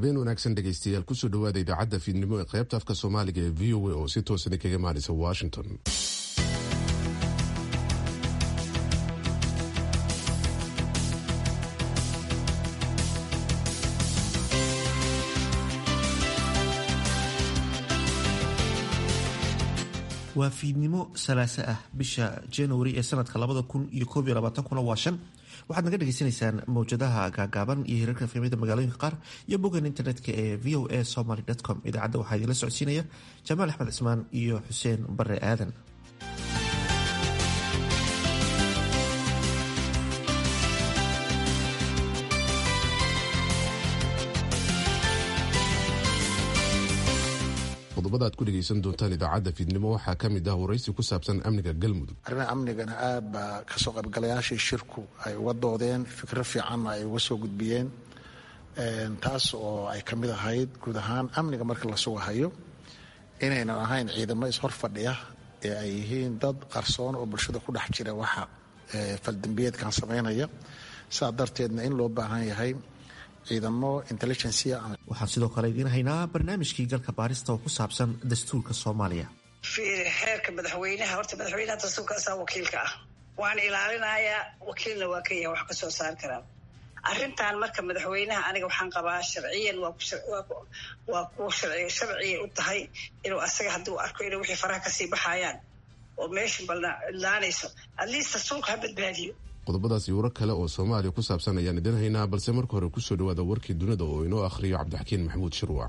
habeen wanaagsan dhegaystayaal kusoo dhawaada idaacadda fiidnimo ee qaybta afka soomaaliga ee v o a oo si toosan kaga imaanaysa washington waa fiidnimo salaase ah bisha januari ee sanadka labada kun iyo koob iyo labaatankuna waa shan waxaad naga dhagaysanaysaan mawjadaha gaagaaban iyo hirarka fiimada magaalooyinka qaar iyo boggan internetka ee v o a somaly com idaacadda waxaa idinla socodsiinaya jamaal axmed cismaan iyo xuseen bare aadan qodobada aad ku dhegaysan doontaan idaacadda fiidnimo waxaa ka mid ah waraysi ku saabsan amniga galmudug arrimaha amnigana aad baa kasoo qaybgalayaashii shirku ay uga doodeen fikro fiicanna ay uga soo gudbiyeen taas oo ay ka mid ahayd guud ahaan amniga marka la sugahayo inaynan ahayn ciidamo ishor fadhiya ee ay yihiin dad qarsoon oo bulshada ku dhex jira waxa faldambiyeedkan samaynaya saa darteedna in loo baahan yahay ciidamo intelligencia waxaan sidoo kale idiin haynaa barnaamijkii galka baarista oo ku saabsan dastuurka soomaaliya xeerka madaxweynaha horta madaxweynaha dastuurkaasaa wakiilka ah waan ilaalinayaa wakiilna waa ka yahay wax kasoo saari karaa arrintan marka madaxweynaha aniga waxaan qabaa sharciyan waa ku sharciyay u tahay inuu asaga hadduu arko inuu wixii faraha kasii baxayaan oo meesha balna idlaanayso atleast dastuurka ha badbaadiyo qodobadaas iyo warar kale oo soomaaliya ku saabsan ayaan idin haynaa balse marka hore kusoo dhawaada warkii dunida oo inoo akhriyo cabdixakiin maxamuud shirwac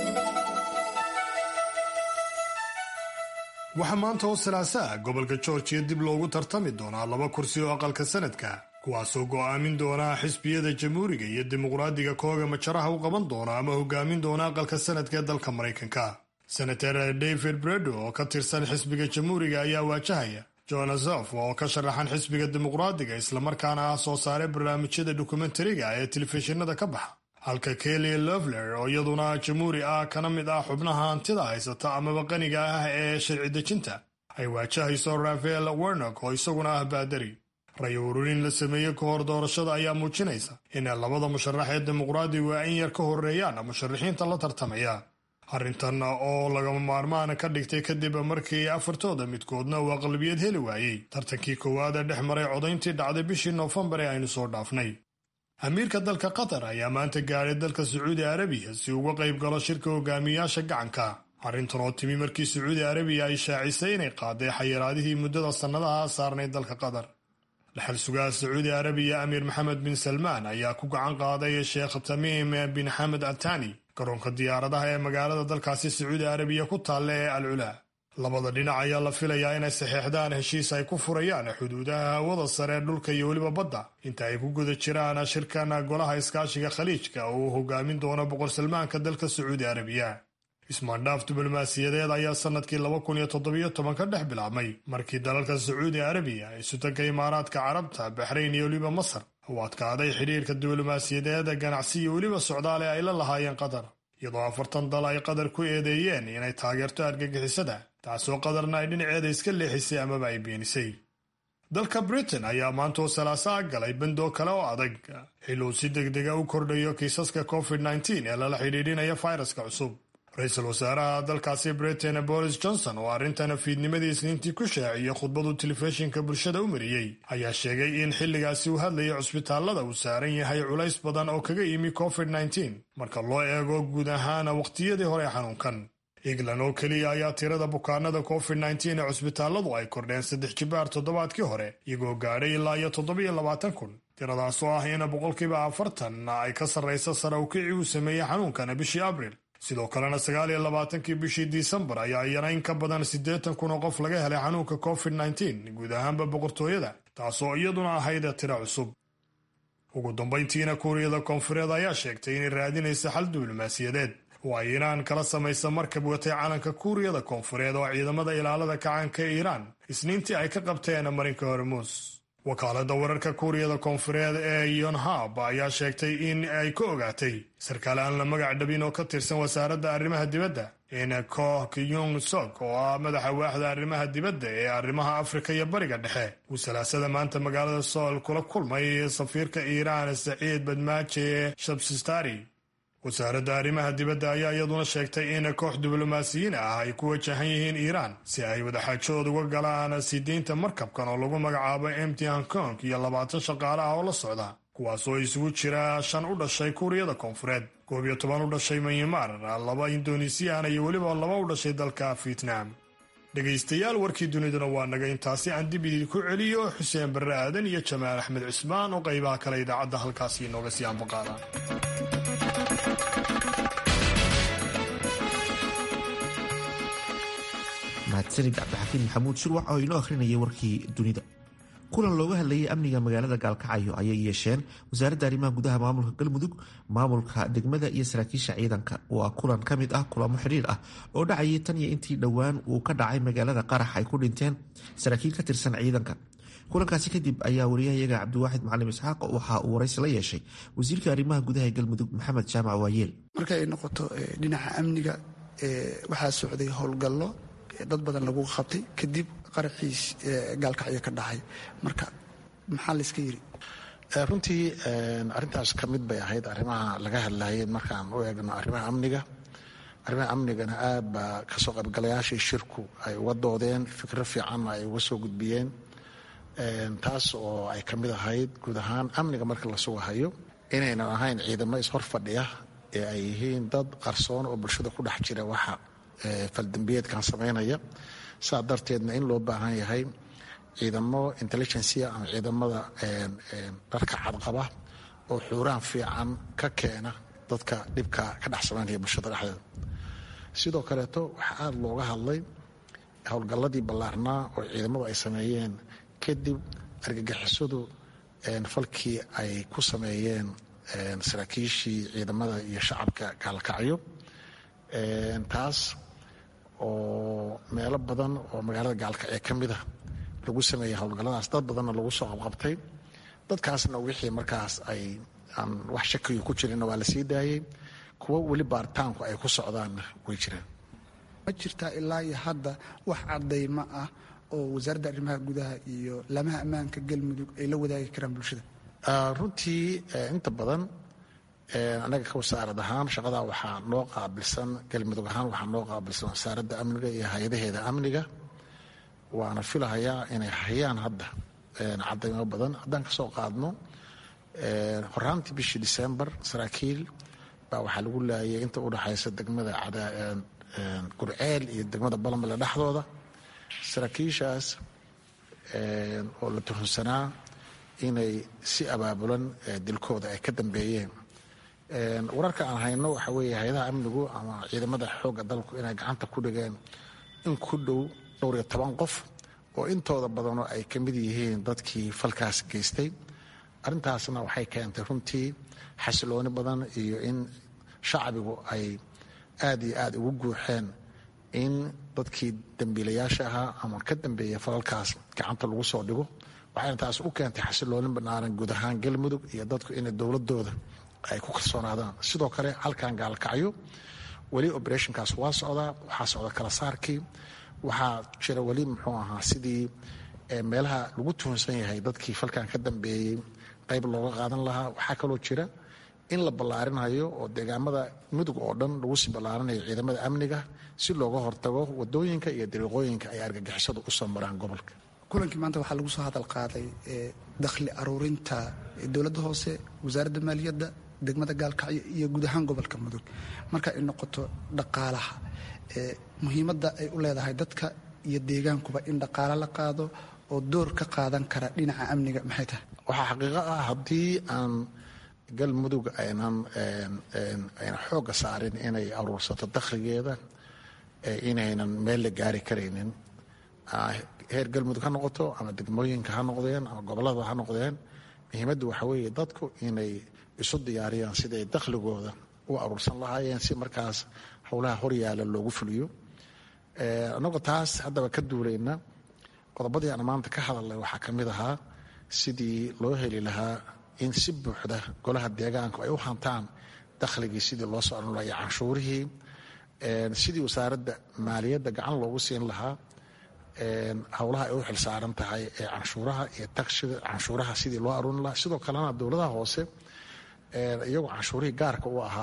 waxaa maanta oo salaasaa gobolka georgiya dib loogu tartami doonaa laba kursi oo aqalka sanadka kuwaasoo go'aamin doonaa xisbiyada jamhuuriga iyo dimuqraadiga kooga majaraha u qaban doona ama hogaamin doona aqalka sanadka ee dalka maraykanka senator david bredo oo ka tirsan xisbiga jamhuuriga ayaa waajahaya jonasof oo ka sharaxan xisbiga dimuqraadiga islamarkaana ah soo saare barnaamijyada dokumentariga ee telefishinada ka baxa halka kelly lovler oo iyaduna jamhuuri ah kana mid ah xubnaha hantida haysata amaba qaniga ah ee sharci dejinta ay waajahayso rafael wernock oo isaguna ah baadari ray ururin la sameeyey ka hor doorashada ayaa muujinaysa in labada musharax ee dimuqraadigu ay in yar ka horeeyaan musharaxiinta la tartamaya arrintan oo lagama maarmaan ka dhigtay kadib markii afartooda midkoodna uu aqlabiyad heli waayey tartankii koowaad ee dhex maray codayntii dhacday bishii noofembar ee aynu soo dhaafnay amiirka dalka qatar ayaa maanta gaadhay dalka sacuudi arabiya si uga qayb galo shirka hogaamiyayaasha gacanka arrintan oo timi markii sacuudi arabiya ay shaacisay inay qaaday xayiraadihii muddada sannadaha saarnay dalka qatar dhaxal sugaha sacuudi arabiya amiir maxamed bin salmaan ayaa ku gacan qaaday sheekh tamiim bin xamed atani garoonka diyaaradaha ee magaalada dalkaasi sacuudi arabiya ku taalla ee al culaa labada dhinac ayaa la filayaa inay saxeexdaan heshiis ay ku furayaan xuduudaha hawada sare dhulka iyo weliba badda inta ay ku guda jiraan shirkan golaha iskaashiga khaliijka oo uu hogaamin doono boqor salmaanka dalka sacuudi arabiya ismaandhaaf diblomaasiyadeed ayaa sannadkii laba kun iyo toddobiyo toban ka dhex bilaabmay markii dalalka sacuudi arabiya ay sutanka imaaraadka carabta baxrayn iyo weliba masar uu adkaaday xidhiirka diblomaasiyadeed ganacsi iyo weliba socdaale ay la lahaayeen qatar iyadoo afartan dal ay qatar ku eedeeyeen inay taageerto argagixisada taasoo qatarna ay dhinaceeda iska leexisay amaba ay beenisay dalka britain ayaa maantoo salaasaa galay bandoo kale oo adag xil uu si degdega u kordhayo kiisaska covid nteen ee lala xidhiidhinaya fayraska cusub ra-iisul wasaaraha dalkaasi britain boris johnson oo arrintan fiidnimadii isniintii ku shaaciyey khudbadu telefishinka bulshada u mariyey ayaa sheegay in xilligaasi uu hadlayay cusbitaallada uu saaran yahay culays badan oo kaga yimi covid nteen marka loo eego guud ahaan waqtiyadii hore xanuunkan england oo keliya ayaa tirada bukaanada covid nteen ee cusbitaalladu ay kordheen saddex jibaar toddobaadkii hore iyagoo gaadhay ilaa iyo toddobiyo labaatan kun tiradaasoo ah in boqolkiiba afartan ay ka sarraysa sare ukicii uu sameeyey xanuunkana bishii abril sidoo kalena sagaal iyo labaatankii bishii disembar ayaa iyana in ka badan siddeetan kun oo qof laga helay xanuunka covid nteen guud ahaanba boqortooyada taasoo iyaduna ahayd tiro cusub ugu dambayntiina kuuriyada koonfureed ayaa sheegtay inay raadinaysa xal diblomaasiyadeed oo ay iiraan kala samaysa markab watay calanka kuuriyada koonfureed oo ciidamada ilaalada kacaanka ee iiraan isniintii ay ka qabteen marinka hormuus wakaalada wararka kuuriyada koonfureed ee yonhab ayaa sheegtay in ay ka ogaatay sarkaal aan la magac dhabin oo ka tirsan wasaaradda arrimaha dibadda in koh kyung sok oo ah madaxa waaxda arrimaha dibadda ee arrimaha afrika iyo bariga dhexe uu salaasada maanta magaalada sool kula kulmay safiirka iiraan saciid badmaaje shabsistari wasaaradda arrimaha dibadda ayaa iyaduna sheegtay in koox diblomaasiyiin ah ay ku wajahan yihiin iiraan si ay wadaxaajood uga galaan sii deynta markabkan oo lagu magacaabo mt hong kong iyo labaatan shaqaale ah oo la socda kuwaas oo isugu jira shan u dhashay kuuriyada koonfureed koob iyo toban u dhashay myanmar laba indonesiyan iyo weliba laba u dhashay dalka vietnam dhegaystayaal warkii duniduna waa naga intaasi aan dib idinku celiyo xuseen barre aadan iyo jamaal axmed cismaan oo qaybaha kale idaacadda halkaasi inooga sii ambaqaada mahadsanid cabdixakiin maxamuud shurwac oo inoo akhrinayay warkii dunida kulan looga hadlayay amniga magaalada gaalkacyo ayay yeesheen wasaaradda arrimaha gudaha maamulka galmudug maamulka degmada iyo saraakiisha ciidanka waa kulan ka mid ah kulamo xidhiir ah oo dhacayay tan iyo intii dhowaan uu ka dhacay magaalada qarax ay ku dhinteen saraakiil ka tirsan ciidanka kulankaasi kadib ayaa wariyahayaga cabdiwaaxid macalim isxaaq waxa uu waraysi la yeeshay wasiirka arrimaha gudaha ee galmudug maxamed jaamac waayeel marka ay noqoto dhinaca amniga waxaa socday howlgallo dad badan lagu qabtay kadib qaraxiis gaalkacyo ka dhacay marka maxaa layska yiri runtii arintaas ka mid bay ahayd arrimaha laga hadlayay markaan u eegno arrimaha amniga arrimaha amnigana aad baa kasoo qaybgalayaashii shirku ay uga doodeen fikro fiicanna ay uga soo gudbiyeen taas oo ay ka mid ahayd guud ahaan amniga marka la sugahayo inaynan ahayn ciidamo ishor fadhiya ee ay yihiin dad qarsoon oo bulshada ku dhex jira waxa faldambiyeedkan samaynaya saa darteedna in loo baahan yahay ciidamo intelligencia ama ciidamada dharka cadqaba oo xuuraan fiican ka keena dadka dhibka ka dhex samaynaya bulshada dhexdeeda sidoo kaleeto waxaa aada looga hadlay howlgalladii ballaarnaa oo ciidamadu ay sameeyeen kadib argagixisadu falkii ay ku sameeyeen saraakiishii ciidamada iyo shacabka gaalkacyo taas oo meelo badan oo magaalada gaalkacyo ka mid a lagu sameeyey howlgalladaas dad badanna lagu soo qabqabtay dadkaasna wixii markaas ay aan wax shakiyo ku jirinna waa la sii daayey kuwo weli baaritaanku ay ku socdaanna way jiraan ma jirtaa ilaa iyo hadda wax cadaymo ah oo wasaaradda arrimaha gudaha iyo lamaha ammaanka galmudug ay la wadaagi karaan bulshada runtii inta badan anaga ka wasaarad ahaan shaqadaa waxaa noo qaabilsan galmudug ahaan waxaa noo qaabilsan wasaaradda amniga iyo hay-adaheeda amniga waana filahayaa inay hayaan hadda cadaymo badan haddaan kasoo qaadno horaantii bishii disembar saraakiil baa waxaa lagu laayay inta udhexaysa degmada gurceel iyo degmada balamale dhexdooda saraakiishaas oo la tuhunsanaa inay si abaabulan dilkooda ay ka dambeeyeen wararka aan hayno waxa weeye hay-adaha amnigu ama ciidamada xoogga dalku inay gacanta ku dhigeen in ku dhow dhowr iyo toban qof oo intooda badanoo ay ka mid yihiin dadkii falkaas geystay arrintaasna waxay keentay runtii xasilooni badan iyo in shacbigu ay aad iyo aad ugu guuxeen in dadkii dambiilayaasha ahaa ama ka dambeeya falalkaas gacanta lagu soo dhigo waxayna taas u keentay xasilooni banaaran guud ahaan galmudug iyo dadku inay dowladooda ay ku kalsoonaadaan sidoo kale halkan gaalkacyo weli operationkaas waa socdaa waxaa socda kala saarkii waxaa jira weli muxuu ahaa sidii meelaha lagu tuhunsan yahay dadkii falkan ka dambeeyey qayb looga qaadan lahaa waxaa kaloo jira in la ballaarinayo oo deegaamada mudug oo dhan lagu sii ballaarinayo ciidamada amniga si looga hortago wadooyinka iyo dariiqooyinka ay argagixisadu u soo maraan gobolka kulankii maanta waxaa lagu soo hadal qaaday dakhli aruurinta dowladda hoose wasaaradda maaliyadda degmada gaalkacyo iyo guud ahaan gobolka mudug marka ay noqoto dhaqaalaha muhiimadda ay u leedahay dadka iyo deegaankuba in dhaqaalo la qaado oo door ka qaadan kara dhinaca amniga maxay tahay waxaa xaqiiqo ah haddii aan galmudug aynan ayna xoogga saarin inay aruursato dakhligeeda inaynan meel la gaari karaynin heer galmudug ha noqoto ama degmooyinka ha noqdeen ama gobolada ha noqdeen muhiimaddu waxa weeye dadku inay isu diyaariyaan siday dakhligooda u aruursan lahaayeen si markaas howlaha horyaala loogu fuliyo annagoo taas haddaba ka duulayna qodobadii aan maanta ka hadalnay waxaa ka mid ahaa sidii loo heli lahaa in si buuxda golaha deegaanku ay u hantaan dakhligii sidii loo socon lahaa iyo canshuurihii sidii wasaaradda maaliyadda gacan loogu siin lahaa howlaha ay u xilsaaran tahay ee canshuuraha iyo tagsida canshuuraha sidii loo aruurin lahaa sidoo kalena dowladaha hoose iyagoo canshuurihii gaarka u ahaa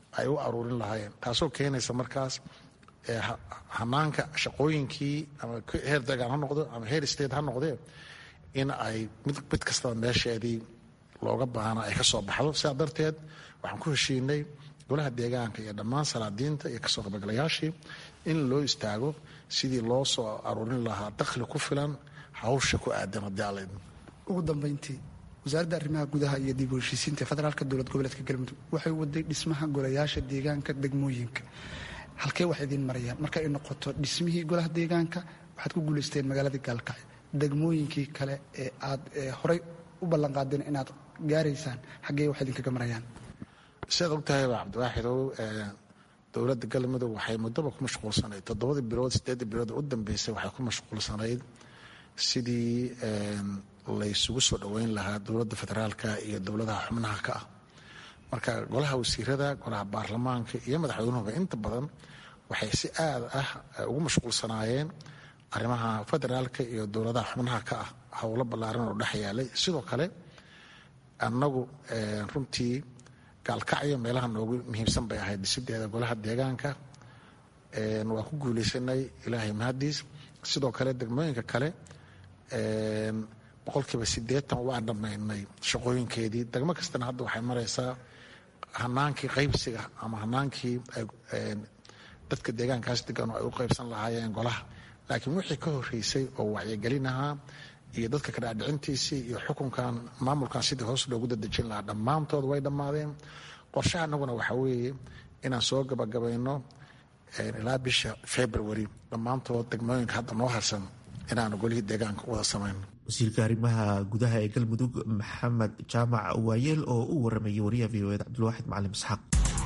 ay u aruurin lahaayeen taasoo keenaysa markaas hanaanka shaqooyinkii ama heer degaan ha noqdo ama heer state ha noqdee in ay mid kastaba meesheedii looga baahna ay ka soo baxdo sidaa darteed waxaan ku heshiinay golaha deegaanka iyo dhammaan salaadiinta iyo kasoo qaybgalayaashii in loo istaago sidii loo soo aruurin lahaa dakhli ku filan hawsha ku aadan haddii alla ugu dambeyntii wasaaradda arrimaha gudaha iyo dib u heshiisiinta federaalka dowlad goboleedka galmudug waxay waday dhismaha golayaasha deegaanka degmooyinka halkee wax idiin marayaan marka ay noqoto dhismihii golaha deegaanka waxaad ku guulaysteen magaaladii gaalkacyo degmooyinkii kale ee aad horey u ballanqaadeen inaad gaaraysaan xaggee wax idinkaga marayaan sidaad ogtahayba cabdiwaaxidow dowladda galmudug waxay muddaba ku mashquulsanayd toddobadii bilood sideedii bilood u dambeysay waxay ku mashquulsanayd sidii laysugu soo dhoweyn lahaa dowladda federaalka iyo dowladaha xubnaha ka ah marka golaha wasiirada golaha baarlamaanka iyo madaxweynuhuba inta badan waxay si aad ah ugu mashquulsanaayeen arrimaha federaalka iyo dowladaha xubnaha ka ah howlo ballaaran oo dhex yaalay sidoo kale annagu runtii gaalkacyo meelaha noogu muhiimsan bay ahayd dhisideeda golaha deegaanka waa ku guulaysanay ilaahay mahadiis sidoo kale degmooyinka kale boqolkiiba sideetan waan dhammaynay shaqooyinkeedii degmo kastana hadda waxay maraysaa hanaankii qaybsiga ama hanaankii dadka deegaankaas degan oo ay u qaybsan lahaayeen golaha laakiin wixii ka horeysay oo wacyigelin ahaa iyo dadka kadhaadhicintiisii iyo xukunkan maamulkan sidii hoos loogu dadejin lahaa dhammaantood way dhammaadeen qorshaha anaguna waxaa weeye inaan soo gabagabayno ilaa bisha february dhammaantood degmooyinka hadda noo harsan inaanu golihii deegaanka wada samayno wasiirka arrimaha gudaha ee galmudug maxamed jaamac waayeel oo u waramayay wariyaha v o eda cabdilwaaxid macalim isxaaq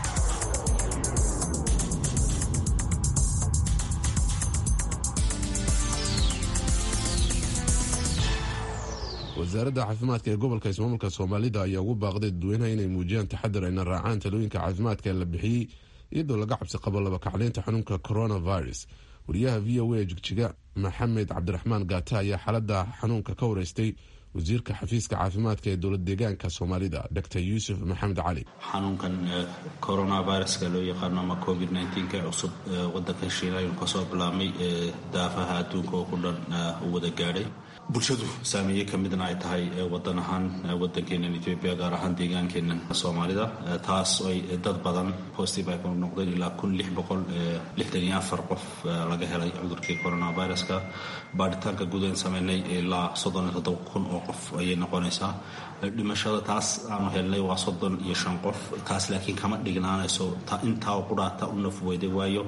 wasaaradda caafimaadka ee gobolka ismaamulka soomaalida ayaa ugu baaqday dadweynaha inay muujiyaan taxadar ayna raacaan talooyinka caafimaadka ee la bixiyey iyadoo laga cabsi qabo labakacleynta xanuunka coronavirus wariyaha v o a jigjiga maxamed cabdiraxmaan gaata ayaa xaalada xanuunka ka wareystay wasiirka xafiiska caafimaadka ee dowlad deegaanka soomaalida dr yuusuf maxamed cali xanuunkan coronaviruska loo yaqaano ama covid nka cusub wadanka shiina ayuu kasoo bilaabmay daafaha adduunka oo ku dhan u wada gaadhay bulshadu saameeye ka midna ay tahay wadan ahaan wadankeenan etoobiya gaar ahaan deegaankeenan soomaalida taas ay dad badan positive ay ku noqdeen ilaa kun lix boqol lixdan iyo afar qof laga helay cudurkii coronaviruska baadhitaanka gudahen sameynay ilaa soddon iyo toddoba kun oo qof ayay noqonaysaa dhimashada taas aanu helnay waa soddon iyo shan qof taas laakiin kama dhignaanayso intaa ku dhaata u nafweyday waayo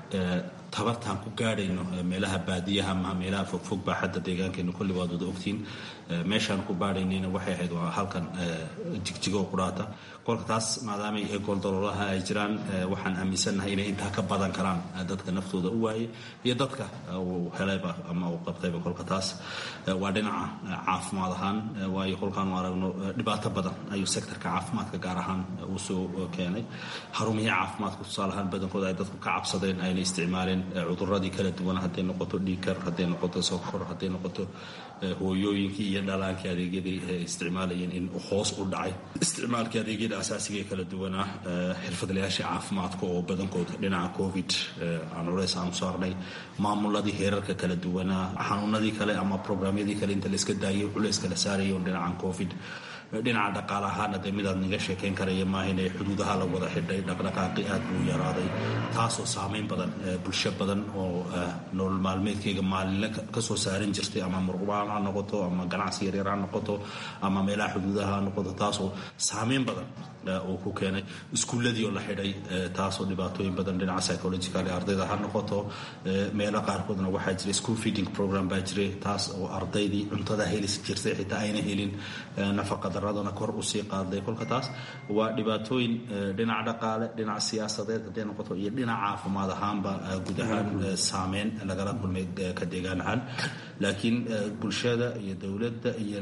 tabartaan ku gaadhayno meelaha baadiyaha ama meelaha fogfog baa xadda deegaankeena kulli waad wada ogtiin meeshaan ku baadhaynayna waxay ahayd waa halkan jigjigo qudhaata kolka taas maadaamay gooldaloolaha ay jiraan waxaan aaminsannahay inay intaa ka badan karaan dadka naftooda u waayay iyo dadka uu helayba ama uu qabtayba kolka taas waa dhinaca caafimaad ahaan waayo kolkaanu aragno dhibaato badan ayuu sektorka caafimaadka gaar ahaan uu soo keenay xarumihii caafimaadka tusaale ahaan badankooda ay dadku ka cabsadeen ayna isticmaaleen cuduradii kala duwan hadday noqoto dhiikar hadday noqoto sokor hadday noqoto hooyooyinkii iyo dhalaankii adeegyadii isticmaalayeen in hoos u dhacay isticmaalkii adeegyada asaasiga ee kala duwanaa xirfadlayaasha caafimaadka oo badankooda dhinaca covid aan culays aanu saarnay maamuladii heerarka kala duwanaa xanuunadii kale ama programyadii kale inta layska daayay culayska la saaraya dhinacan covid dhinaca dhaqaale ahaana dee midaad naga sheekayn karaya maahayn ee xuduudaha la wada xidhay dhaqdhaqaaqi aad buu yaraaday taasoo saameyn badan bulsho badan oo nolol maalmeedkeyga maalinle kasoo saaran jirtay ama murqubaan ha noqoto ama ganacsi yaryar ha noqoto ama meelaha xuduudaha ha noqoto taasoo saameyn badan uu ku keenay iskuulladii oo la xidhay taasoo dhibaatooyin badan dhinaca psychological ee ardayda ha noqoto meelo qaarkoodna waxaa jira school feeding program baa jiray taas oo ardaydii cuntada helis jirtay xitaa ayna helin nafaqa daradana kor usii qaaday kolka taas waa dhibaatooyin dhinaca dhaqaale dhinaca siyaasadeed hadday noqoto iyo dhinaca caafimaad ahaanba guud ahaan saameyn lagala kulmay ka deegaan ahaan laakiin bulshada iyo dowladda iyo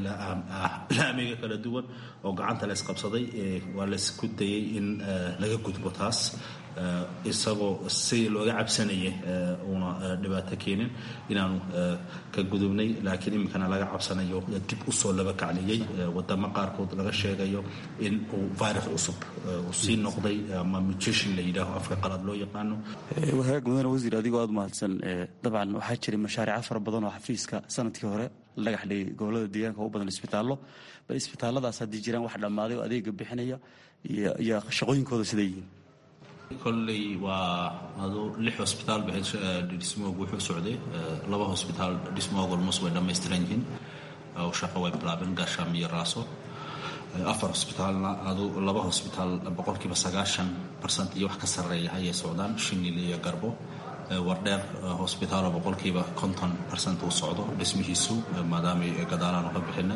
laamiga kala duwan oo gacanta la isqabsaday waa laysku dayay in laga gudbo taas isagoo si looga cabsanayay uuna dhibaato keenin inaanu ka gudubnay laakiin iminkana laga cabsanayo dib usoo laba kacliyey wadamo qaarkood laga sheegayo in uu virus cusub uu sii noqday ama mutation la yidhaaho afka qalad loo yaqaano wahagaag mudane wasiir adigoo aada mahadsan dabcan waxaa jiray mashaariico fara badan oo xafiiska sanadkii hore lagax dhigay gobolada deegaanka u badan isbitaallo bal isbitaalladaas haddii jiraan wax dhammaaday oo adeega bixinaya iyo shaqooyinkooda siday yihiin kolley waa adu lix hosbitaal ba dhismoogu wuxuu socday laba hosbitaal dhismooga almost way dhammaystiran yihiin oo shaqo way bilaabeen gaashaam iyo raaso afar hosbitaalna adu laba hosbitaal boqolkiiba sagaashan barsent iyo wax ka sarreeya ayay socdaan shinil iyo garbo wardheer hosbitaalo boqolkiiba konton barsent uu socdo dhismihiisu maadaamay gadaalaan ka bixinay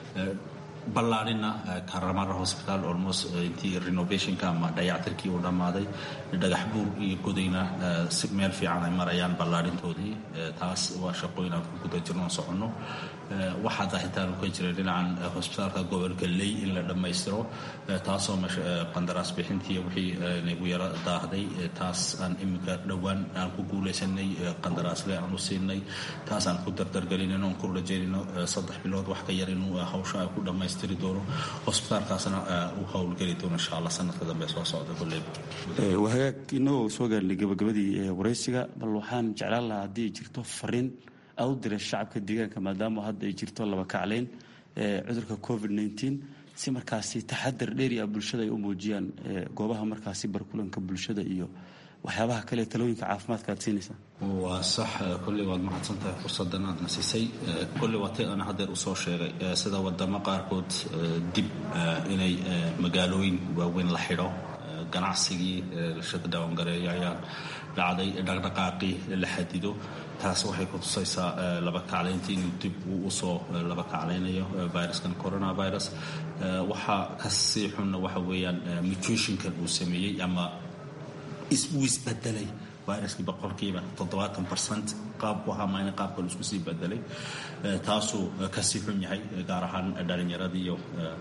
ballaadhina karamara hosbitaal almost intii renovationka ama dayactirkii uu dhammaaday dhagax buur iyo godayna si meel fiican ay marayaan ballaadhintoodii taas waa shaqooyin aan ku guda jirno soconno waxaa daahitaanu ka jiray dhinacan hosbitaalka gobolka ley in la dhammaystiro taasoo qandaraas bixintii wixii nagu yaro daahday taas aan iminka dhowaan aan ku guulaysanay qandaraasle aan u siinay taas aan ku dardargelinayno aan ku rajaynayno saddex bilood wax ka yar inuu hawsha ay ku dhammaystiri doono hosbitaalkaasna uu howlgeli doono insha allah sanadka dambe soo socda kolley wahagaag inagoo soo gaarnay gabagabadii waraysiga bal waxaan jeclaan lahaa haddii ay jirto fariin aad u diray shacabka deegaanka maadaama hadda ay jirto laba kaclayn cudurka covid nteen si markaasi taxadar dheeri ah bulshada ay u muujiyaan goobaha markaasi barkulanka bulshada iyo waxyaabaha kale talooyinka caafimaadka aad siinaysaa waa sax kolley waad mahadsan tahay fursadan aadna siisay kolley waa tay ana haddeer usoo sheegay sida wadamo qaarkood dib inay magaalooyin waaweyn la xidho ganacsigii lashada dhawangareeyo ayaa dhacday dhaqdhaqaaqii la xadido taas waxay ku tusaysaa laba kaclayntii inuu dib uu usoo laba kaclaynayo viruskan coronavirus waxaa kasii xunna waxa weeyaan mutationkan uu sameeyey ama uu isbedelay viruskii boqolkiiba toddobaatan barcent qaabku ahaa mayna qaabkan isku sii bedelay taasuu kasii xun yahay gaar ahaan dhalinyarada iyo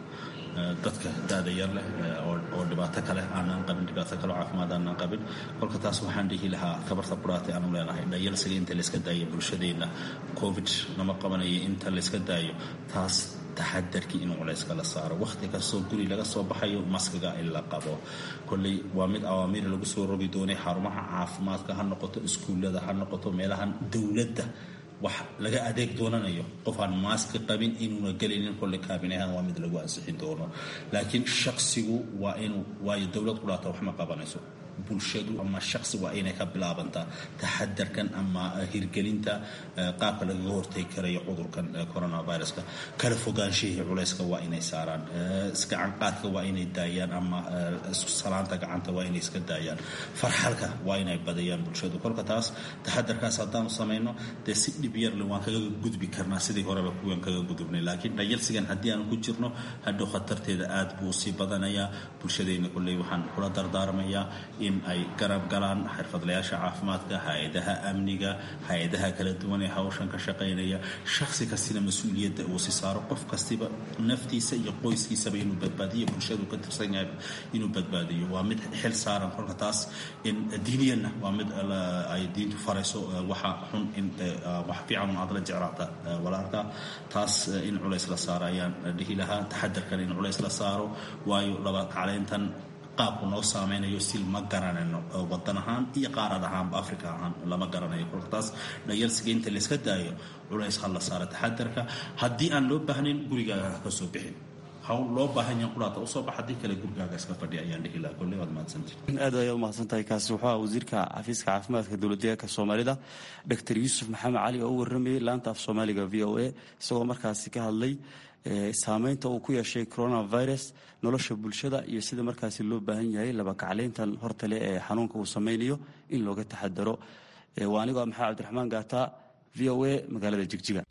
dadka da-da yar leh oo dhibaato kale aanaan qabin dhibaato kale oo caafimaad aanaan qabin kolka taas waxaan dhihi lahaa kabarta quraatay aanu leenahay dhayalsiga inta layska daayo bulshadeenna covid lama qabanayo inta layska daayo taas taxadarkii inuu culayska la saaro wakhti kastoo guri laga soo baxayo maskiga in la qabo kolley waa mid awaamiir lagu soo rogi doonay xarumaha caafimaadka ha noqoto iskuullada ha noqoto meelahan dowladda wax laga adeeg doonanayo qof aan maaski qabin inuuna gelaynin kolle kaabinahan waa mid lagu ansixin doono laakiin shaksigu waa inuu waayo dowlad qudhaata wax ma qabanayso bulshadu ama shaksi waa inay ka bilaabantaa taxadarkan ama hirgelinta qaabka lagaga hortegi karayo cudurkan coronaviruska kala fogaanshihii culayska waa inay saaraan gacanqaadka waa inay daayaan ama salaanta gacanta waa inay iska daayaan farxalka waa inay badayaan bulshadu kolka taas taxadarkaas haddaanu samayno dee si dhib yarle waan kaga gudbi karnaa sidii horeba kuwan kaga gudubnay laakiin dhayalsigan haddii aanu ku jirno hadhow khatarteeda aad buu sii badanayaa bulshadeenna kolley waxaan kula dardaarmayaa in ay garab galaan xirfadlayaasha caafimaadka hay-adaha amniga hay-adaha kala duwan ee hawshan ka shaqaynaya shaksi kastina mas-uuliyadda uu si saaro qof kastiba naftiisa iyo qoyskiisaba inuu badbaadiyo bulshadu ka tirsan yahay inuu badbaadiyo waa mid xil saaran kolka taas in diiniyanna waa mid ay diintu farayso waxa xun in wax fiican aad la jeclaata walaalka taas in culays la saaro ayaan dhihi lahaa taxadarkan in culays la saaro waayo laba kaclayntan qaabku noo saameynayo sil ma garanayno wadan ahaan iyo qaarad ahaanba africa ahaan lama garanayo kolka taas dhayalsiga inta layska daayo culays ha la saaro taxadarka haddii aan loo baahnayn gurigaaga ha ka soo bixin hawl loo baahan yahan quraata usoo bax haddii kale gurigaaga iska fadhi ayaan dhihi lahaa kolley waad mahadsantii aad ayaad umahadsan tahay kaasi wuxuu aha wasiirka xafiiska caafimaadka dowladdeegaanka soomaalida doctor yuusuf maxamed cali oo u warramayay laanta af soomaaliga v o a isagoo markaasi ka hadlay saameynta uu ku yeeshay coronavirus nolosha bulshada iyo sida markaasi loo baahan yahay laba kaclayntan hortale ee xanuunka uu samaynayo in looga taxadaro waa anigoo maxamed cabdiraxmaan gaata v o a magaalada jigjiga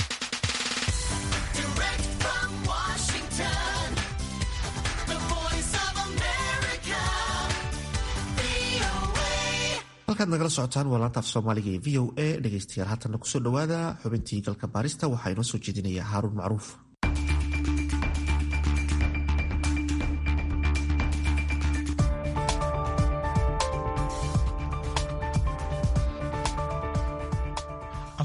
halkaad nagala socotaan waa laanta af soomaaliga ee v o a dhegeystayaal haatana kusoo dhowaada xubintii galka baarista waxaa inoo soo jeedinaya haaruun macruuf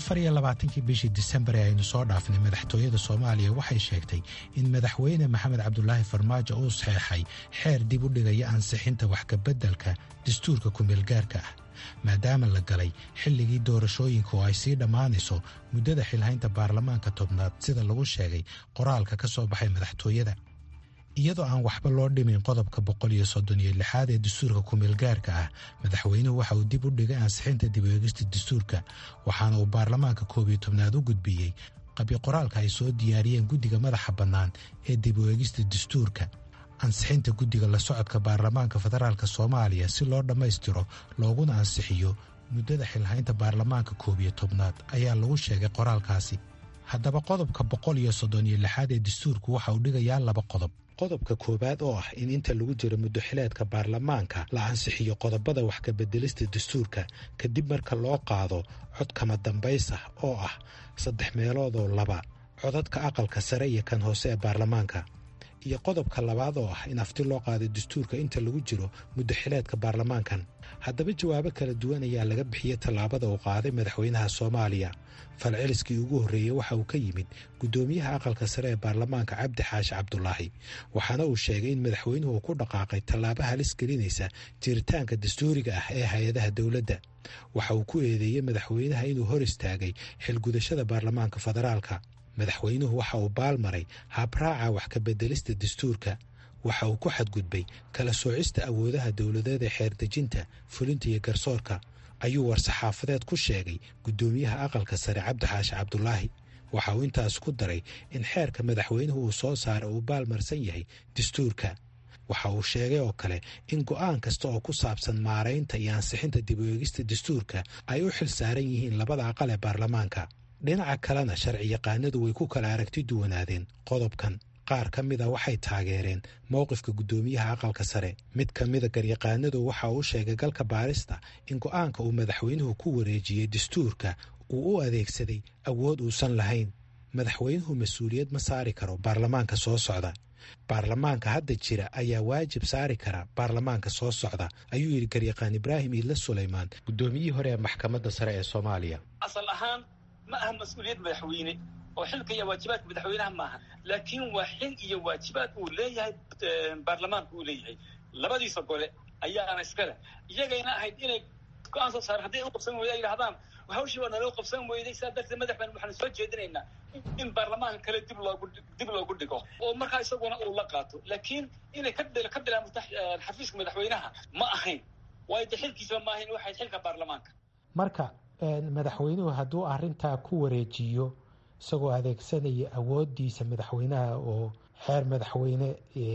afar iyo labaatankii bishii disembar ee aynu soo dhaafnay madaxtooyada soomaaliya waxay sheegtay in madaxweyne maxamed cabdulaahi farmaajo uu saxeexay xeer dib u dhigaya ansixinta wax kabeddelka dastuurka kumeelgaarka ah maadaama la galay xilligii doorashooyinka oo ay sii dhammaanayso muddada xilhaynta baarlamaanka tobnaad sida lagu sheegay qoraalka ka soo baxay madaxtooyada iyadoo aan waxba loo dhimin qodobka boqol iyo soddon iyo lixaad ee dastuurka kumeelgaarka ah madaxweynuhu waxa uu dib u dhigay ansixinta dib u eegista dastuurka waxaana uu baarlamaanka koob iyo tobnaad u gudbiyey qabyo qoraalka ay soo diyaariyeen guddiga madaxa bannaan ee dib u eegista dastuurka ansixinta guddiga la socodka baarlamaanka federaalk soomaaliya si loo dhammaystiro looguna ansixiyo muddada xilhaynta baarlamaanka koob iyo tobnaad ayaa lagu sheegay qoraalkaasi haddaba qodobka boqol iyo soddon iyo lixaad ee dastuurku waxa uu dhigayaa laba qodob qodobka koowaad oo ah in inta lagu jiro muddoxileedka baarlamaanka la ansixiyo qodobada wax kabeddelista dastuurka kadib marka loo qaado cod kama dambays ah oo ah saddex meeloodoo laba codadka aqalka sare iyo kan hoose ee baarlamaanka iyo qodobka labaad oo ah in afti loo qaado dastuurka inta lagu jiro muddoxileedka baarlamaankan haddaba jawaabo kala duwan ayaa laga bixiyey tallaabada uu qaaday madaxweynaha soomaaliya falceliskii ugu horreeyey waxa uu ka yimid guddoomiyaha aqalka sare ee baarlamaanka cabdi xaashi cabdulaahi waxaana uu sheegay in madaxweynuhu ku dhaqaaqay tallaabo halis gelinaysa jiritaanka dastuuriga ah ee hay-adaha dowladda waxa uu ku eedeeyey madaxweynaha inuu hor istaagay xilgudashada baarlamaanka federaalka madaxweynuhu waxa uu baalmaray habraaca wax kabeddelista dastuurka waxa uu ku xadgudbay kala soocista awoodaha dowladeed ee xeerdejinta fulinta iyo garsoorka ayuu war-saxaafadeed ku sheegay guddoomiyaha aqalka sare cabdi xaashi cabdulaahi waxa uu intaas ku daray in xeerka madaxweynuhu uu soo saaray uu baalmarsan yahay dastuurka waxa uu sheegay oo kale in go'aan kasta oo ku saabsan maaraynta iyo ansixinta dib u eegista dastuurka ay u xil saaran yihiin labada aqal ee baarlamaanka dhinaca kalena sharci yaqaanadu way ku kala aragti duwanaadeen qodobkan qaar ka mida waxay taageereen mowqifka guddoomiyaha aqalka sare mid ka mida garyaqaanadu waxa uu sheegay galka baarista in go'aanka uu madaxweynuhu ku wareejiyey dastuurka uu u adeegsaday awood uusan lahayn madaxweynuhu mas-uuliyad ma saari karo baarlamaanka soo socda baarlamaanka hadda jira ayaa waajib saari kara baarlamaanka soo socda ayuu yidhi garyaqaan ibraahim iidle sulaymaan guddoomiyihii hore ee maxkamadda sare ee soomaaliya asal ahaan ma aha mas-uuliyad madaxweyne oo xilka iyo waajibaadka madaxweynaha maaha laakiin waa xil iyo waajibaad uu leeyahay baarlamaanka uu leeyahay labadiisa gole ayaana iskale iyagayna ahayd inay go-aan soo saareen hadday u qabsan weyda ay yidhahdaan hawshii waa naloo qabsan weyday sidaa darteed madaxban waxaanu soo jeedinaynaa in baarlamaanka kale dib loogu dib loogu dhigo oo markaa isaguna uu la qaato laakiin inay ka ka bilaabto xafiiska madaxweynaha ma ahayn waayo de xilkiisaba ma ahayn waxay xilka baarlamaanka marka madaxweynuhu hadduu arintaa ku wareejiyo isagoo adeegsanaya awoodiisa madaxweynaha oo xeer madaxweyne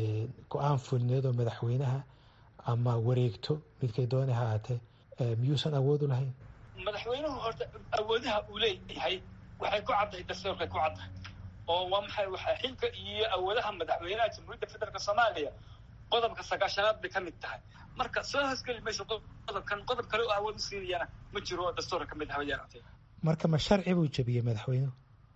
go-aan fulneed oo madaxweynaha ama wareegto midkay doona ha aatee miyuusan awood u lahayn madaxweynuhu horta awoodaha uu leeyahay waxay ku caddahay dastuurkay ku caddahay oo waa maxay waxa xilka iyo awoodaha madaxweynaha jamhuuriyadda federaalk soomaaliya qodobka sagaashanaad bay ka mid tahay marka soo hoosgeli mayso qodobkan qodob kale oo awood u siinayana ma jiro oo dastuurka ka mid habayaartay marka ma sharci buu jebiyey madaxweynuhu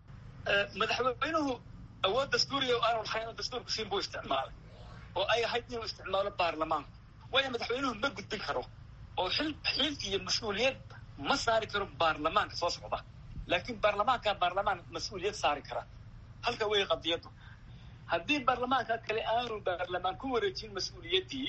madaxweynuhu awood dastuuriya aanu lahayn oo dastuurka siin buu isticmaalay oo ay ahayd inuu isticmaalo baarlamaanka waayo madaxweynuhu ma gudbin karo oo xil xil iyo mas-uuliyad ma saari karo baarlamaanka soo socda laakiin baarlamaanka baarlamaan mas-uuliyad saari kara halka wey qadiyaddu haddii baarlamaanka kale aanu baarlamaan ku wareejin mas-uuliyaddii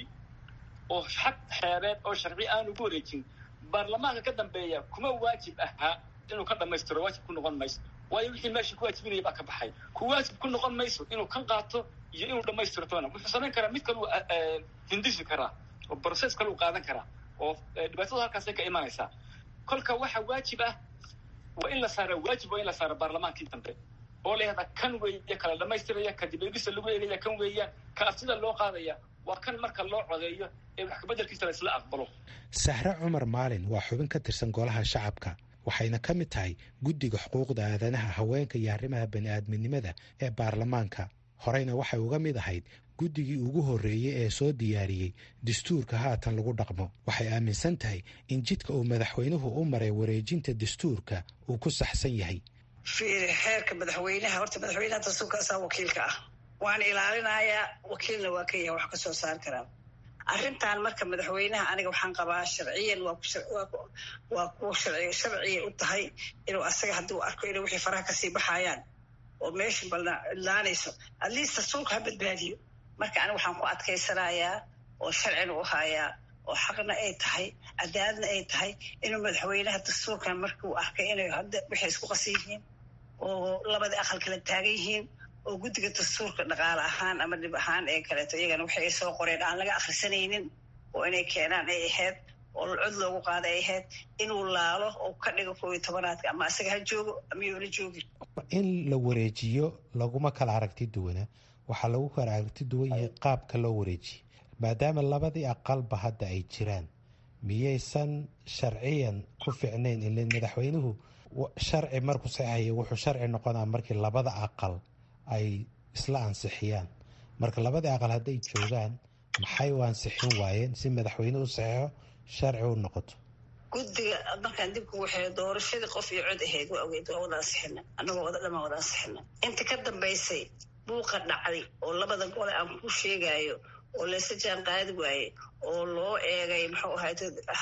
oo xaq xeereed oo sharci aanu ku wareejin baarlamaanka ka dambeeya kuma waajib ahaa inuu ka dhamaystiro waajib ku noqon mayso waayo wixii meesha ku waajibinaya baa ka baxay ku waajib ku noqon mayso inuu kan qaato iyo inuu dhamaystirtona wuxuu samayn karaa mid kaluu hindisi karaa oo process kaluu qaadan karaa oo dhibaatadu halkaasay ka imanaysaa kolka waxa waajib ah waa in la saara waajib waa in la saara baarlamaankii dambe oo la yahdaa kan weeye kala dhamaystiraya ka dibegisa lagu eegaya kan weeyaan ka aftida loo qaadaya waa kan marka loo codeeyo ee wax kabeddelkiisa la isla aqbalo sahre cumar maalin waa xubin ka tirsan golaha shacabka waxayna ka mid tahay guddiga xuquuqda aadanaha haweenka iyo arrimaha bani-aadminimada ee baarlamaanka horeyna waxay uga mid ahayd guddigii ugu horreeyey ee soo diyaariyey dastuurka haatan lagu dhaqmo waxay aaminsan tahay in jidka uu madaxweynuhu u maray wareejinta dastuurka uu ku saxsan yahay fiiri xeerka madaxweynaha horta madaxweynaha dastuurka asaa wakiilka ah waan ilaalinayaa wakiilna waa ka yahay wax ka soo saari karaa arrintan marka madaxweynaha aniga waxaan qabaa sharciyan waa kuwa sharciya u tahay inuu asaga hadduu arko inay wixii faraha kasii baxayaan oo meesha balidlaanayso atleast dastuurka ha badbaadiyo marka aniga waxaan ku adkaysanayaa oo sharcina u hayaa oo xaqna ay tahay cadaaladna ay tahay inuu madaxweynaha dastuurkan markuu arkay inay hadda waxay isku qasan yihiin oo labadii aqal kala taagan yihiin oo guddiga dastuurka dhaqaale ahaan ama dhib ahaan ee kaleeto iyagana waxay soo qoreen aan laga akhrisanaynin oo inay keenaan ay ahayd oo cod loogu qaada ay ahayd inuu laalo oo ka dhigo koob iyo tobanaadka ama asaga ha joogo ama yoona joogin in la wareejiyo laguma kala aragti duwana waxaa lagu kala aragti duwan yahay qaabka loo wareejiye maadaama labadii aqalba hadda ay jiraan miyaysan sharciyan ku ficnayn ile madaxweynuhu sharci markuu saxayo wuxuu sharci noqonaa markii labada aqal ay isla ansixiyaan marka labadii aqal hadday joogaan maxay u ansixin waayeen si madaxweyne u saxeixo sharci u noqoto guddiga markaan dibku waxay doorashadii qof iyo cod ahayd waa ogeyd waa wada ansixina annagoo wada dhamaan wada ansixina inta ka dambaysay buuqa dhacday oo labada gole aan ku sheegayo oo laysa jaan qaadi waaye oo loo eegay muxuu ahayd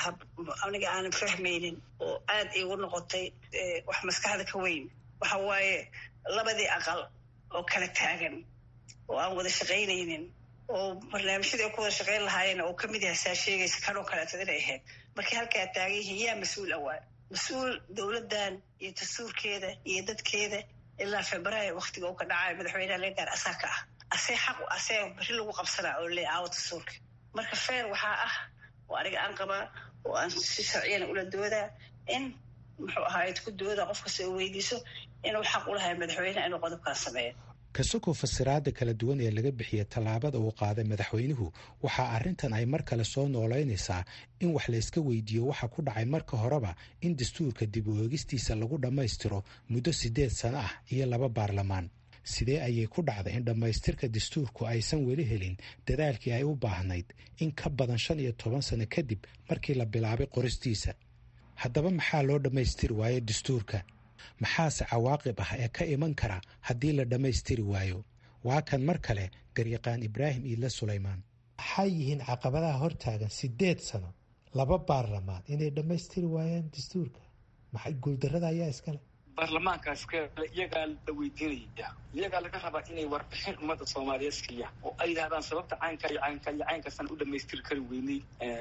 aniga aanan fahmaynin oo aad iigu noqotay wax maskaxda ka weyn waxa waaye labadii aqal oo kala taagan oo aan wada shaqaynaynin oo barnaamijyadii ay ku wada shaqayn lahaayeen oo kamid yahay saa sheegaysa kanoo kaleeto inay ahayd markii halkaa taagan yihiin yaa mas-uul awaa mas-uul dowladdan iyo dastuurkeeda iyo dadkeeda ilaa februaayo waktiga uu ka dhacayo madaxweynaha laga gaar asaa ka ah asee xaq asee beri lagu qabsanaa oo le aawo dastuurka marka feer waxaa ah oo aniga aan qabaa oo aan si sharciyana ula doodaa in muxuu ahaayed ku dooda qof kasta oo weydiiso inuu xaq u lahay madaxweyneha inuu qodobkaan sameeyo kasukoo fasiraada kala duwan ee laga bixiyey tallaabada uu qaaday madaxweynuhu waxaa arrintan ay mar kale soo noolaynaysaa in wax layska weydiiyo waxa ku dhacay marka horeba in dastuurka dib u eegistiisa lagu dhammaystiro muddo siddeed sano ah iyo laba baarlamaan sidee ayay ku dhacday in dhammaystirka dastuurku aysan weli helin dadaalkii ay u baahnayd in ka badan shan iyo toban sano kadib markii la bilaabay qoristiisa haddaba maxaa loo dhammaystiri waayo dastuurka maxaase cawaaqib ah ee ka iman kara haddii la dhammaystiri waayo waa kan mar kale garyaqaan ibraahim iidle sulaymaan maxay yihiin caqabadaha hortaagan siddeed sano laba baarlamaan inay dhammaystiri waayaan dastuurka maxay guuldarrada ayaa iskale baarlamaankaas iyagaa la weydiinaya iyagaa laga rabaa inay warbixin ummadda soomaaliyeed siiya oo ay yidhahdaan sababta caynka iyo caynka iyo caynkaasaan u dhamaystiri kari weynay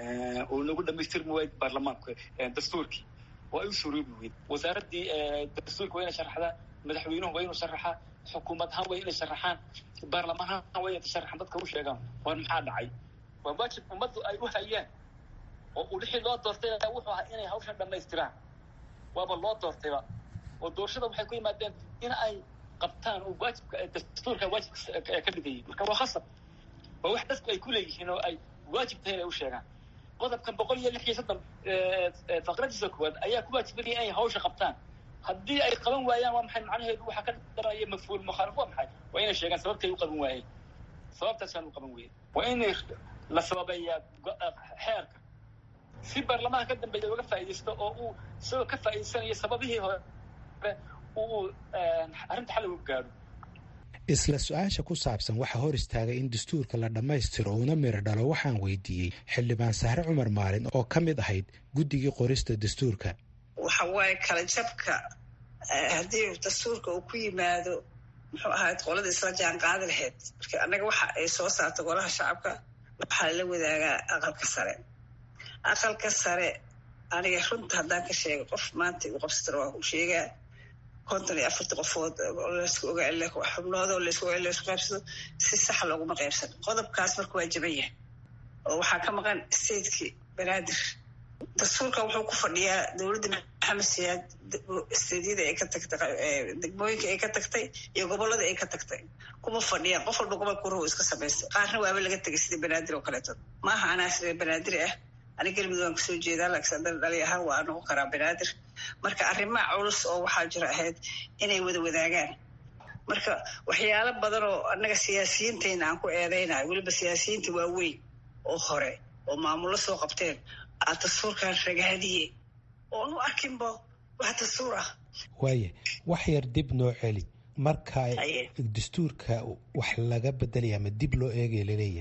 oo nagu dhamaystirmi waayay baarlamaanka dastuurkii oo ay u suroobi weyd wasaaraddii dastuurka waa inay sharaxdaa madaxweynuhu waa inuu sharaxaa xukuumad ahaan waa inay sharaxaan baarlamaan ahaan waa inay sharaxaan dadka u sheegaan war maxaa dhacay waa waajib ummaddu ay u hayaan oo uu lixii loo doortay wuxuu ahaa inay hawshan dhamaystiraan waaba loo doortayba oo doorashada waxay ku yimaadeen in ay qabtaan oo waajibka dastuurka waajib ka dhigayay marka waa khasab waa wax dadku ay ku leeyihiin oo ay waajib tahay inay u sheegaan qodobkan boqol iyo lix iyo soddon faqradiisa koowaad ayaa ku waajibinaya inay hawsha qabtaan haddii ay qaban waayaan waa maxay macnaheedu waxaa ka daraya mafhuul mukhaalif waa maxay waa inay sheegaan sababtay u qaban waayeen sababtaasaan u qaban weyey waa inay la sababeeyaa xeerka si baarlamaanka ka dambeeya uga faa'iidaysto oo uu isagoo ka faa'iidaysanaya sababihii hore isla su-aasha ku saabsan waxaa hor istaagay in dastuurka la dhammaystiro uuna miro dhalo waxaan weydiiyey xildhibaan sahre cumar maalin oo ka mid ahayd guddigii qorista dastuurka waxa waaye kala jabka haddii dastuurka uu ku yimaado muxuu ahayd qolada isla jaan qaadi lahayd marka annaga waxa ay soo saarta golaha shacabka waxaa la wadaagaa aqalka sare aqalka sare aniga runta haddaan ka sheega qof maanta igu qabsatana waa ku sheegaa konton iyo afarta qofood laysku ogaa xubnoodoo laysku ogaa laysku qaybsado si sax looguma qaybsan qodobkaas marka waa jaban yahay oo waxaa ka maqan stateki banaadir dastuurkan wuxuu ku fadhiyaa dowladda maxamed siyaad stadyada ay ka tagtay degmooyinka ay ka tagtay iyo gobolada ay ka tagtay kuma fadhiyaan qof walba gobolka ruhu iska samaystay qaarna waaba laga tegay sida banaadir oo kaleeto maaha anaa sida banaadir ah aniga galmudug aan kasoo jeedaa laakiin haddana dhali ahaan waa noqon karaa banaadir marka arrimaha culus oo waxaa jira ahayd inay wada wadaagaan marka waxyaalo badan oo annaga siyaasiyiintayna aan ku eedaynayo weliba siyaasiyiinta waaweyn oo hore oo maamullo soo qabteen aa dastuurkan ragaadiye oon u arkinba wax dastuur ah waaye wax yar dib noo celi marka dastuurka wax laga bedelaya ama dib loo eegaya laleeyahay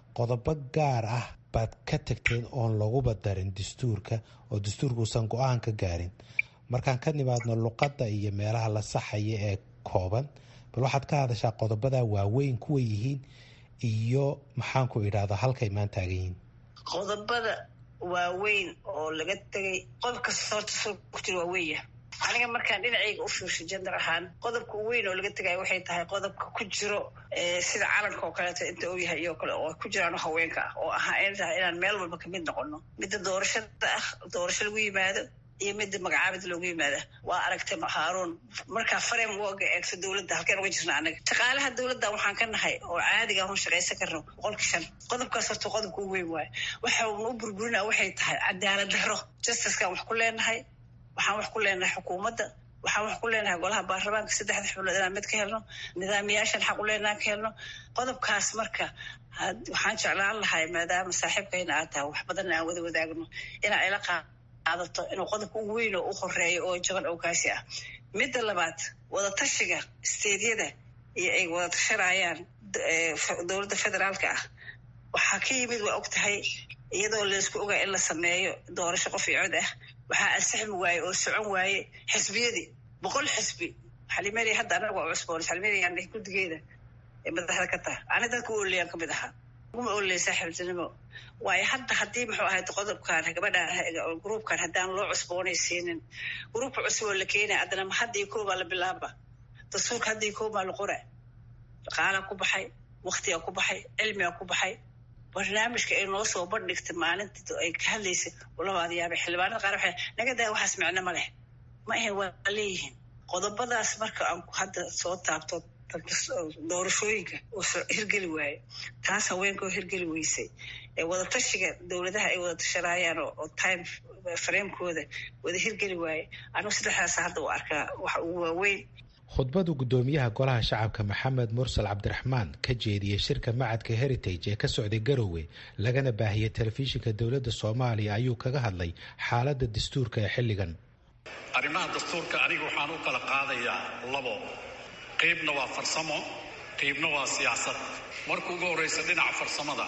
qodobo gaar ah baad ka tagteen oon laguba darin dastuurka oo dastuurka uusan go-aan ka gaarin markaan ka nimaadno luqadda iyo meelaha la saxaya ee kooban bal waxaad ka hadashaa qodobada waaweyn kuwa yihiin iyo maxaanku idhaahda halkay maan taagan yihiin qodobada waaweyn oo laga tegay qodob kasta horta soo ku jira waa weenya aniga markaan dhinacayga u fiirsho jender ahaan qodobka weyn oo laga tegayo waxay tahay qodobka ku jiro sida calanka oo kaleeto inta uu yahay iyo kale oo ku jiraan haweenka ah oo ahaa in tahay inaan meel walba kamid noqono midda doorashada ah doorasho lagu yimaado iyo midda magacaabid loogu yimaada waa aragtay haaruun markaa farem woga eegto dowladda halkeen uga jirna anaga shaqaalaha dowladda waxaan ka nahay oo caadiga hun shaqaysan karno boqolki shan qodobkaas horta qodobka u weyn waayo waxa uuna u burburinaa waxay tahay cadaalad daro justickaan wax ku leenahay waxaan wax ku leenahay xukuumadda waxaan wax ku leenahay golaha baarlamaanka saddexda xubnood inaan mid ka helno nidaamiyaashan xaq u leenahan ka helno qodobkaas marka waxaan jeclaan lahay maadaama saaxiibkayna aad tahay wax badanna aan wada wadaagno inaa ila qaadato inuu qodobka ugu weyn oo u horeeyo oo jaban oo kaasi ah midda labaad wadatashiga steedyada iyo ay wada tashanayaan dowladda federaalka ah waxaa ka yimid waa og tahay iyadoo laysku ogaa in la sameeyo doorasho qof iyo cod ah waxaa ansixmi waaye oo socon waaye xisbiyadii boqol xisbi xalimeri hadda anaga waa cusboon xalimeriyan guddigeeda ee madaxda ka taha ani dadka u oleyaan kamid ahaa uma oley saaxiibtinimo waayo hadda haddii muxuu ahayd qodobkan gabadhan gruubkan haddaan loo cusboonaysiinin gruubka cusub oo la keenaya haddana ma hadda iyo koobaa la bilaaba dastuurka hadda iyo koobaa la qora dhaqaalaa ku baxay waktigaa ku baxay cilmigaa ku baxay barnaamijka ay noo soo bandhigtay maalinta ay ka hadlaysay labaad yaabay xildhibaanada qaar waxay naga daa waxaas micno ma leh ma ahayn waa leeyihiin qodobadaas marka aan hadda soo taabto doorashooyinka oo hirgeli waaye taas haweenka oo hirgeli weysay ee wadatashiga dowladaha ay wada tashanaayaan oo time fraamkooda wada hirgeli waaye anigu saddexdaas hadda u arkaa waxa ugu waaweyn khudbadu guddoomiyaha golaha shacabka maxamed mursal cabdiraxmaan ka jeediyey shirka macadka heritage ee ka socday garowe lagana baahiyey telefishinka dowladda soomaaliya ayuu kaga hadlay xaaladda dastuurka ee xilligan arrimaha dastuurka aniga waxaan u kala qaadayaa labo qaybna waa farsamo qaybna waa siyaasad marka ugu horraysa dhinaca farsamada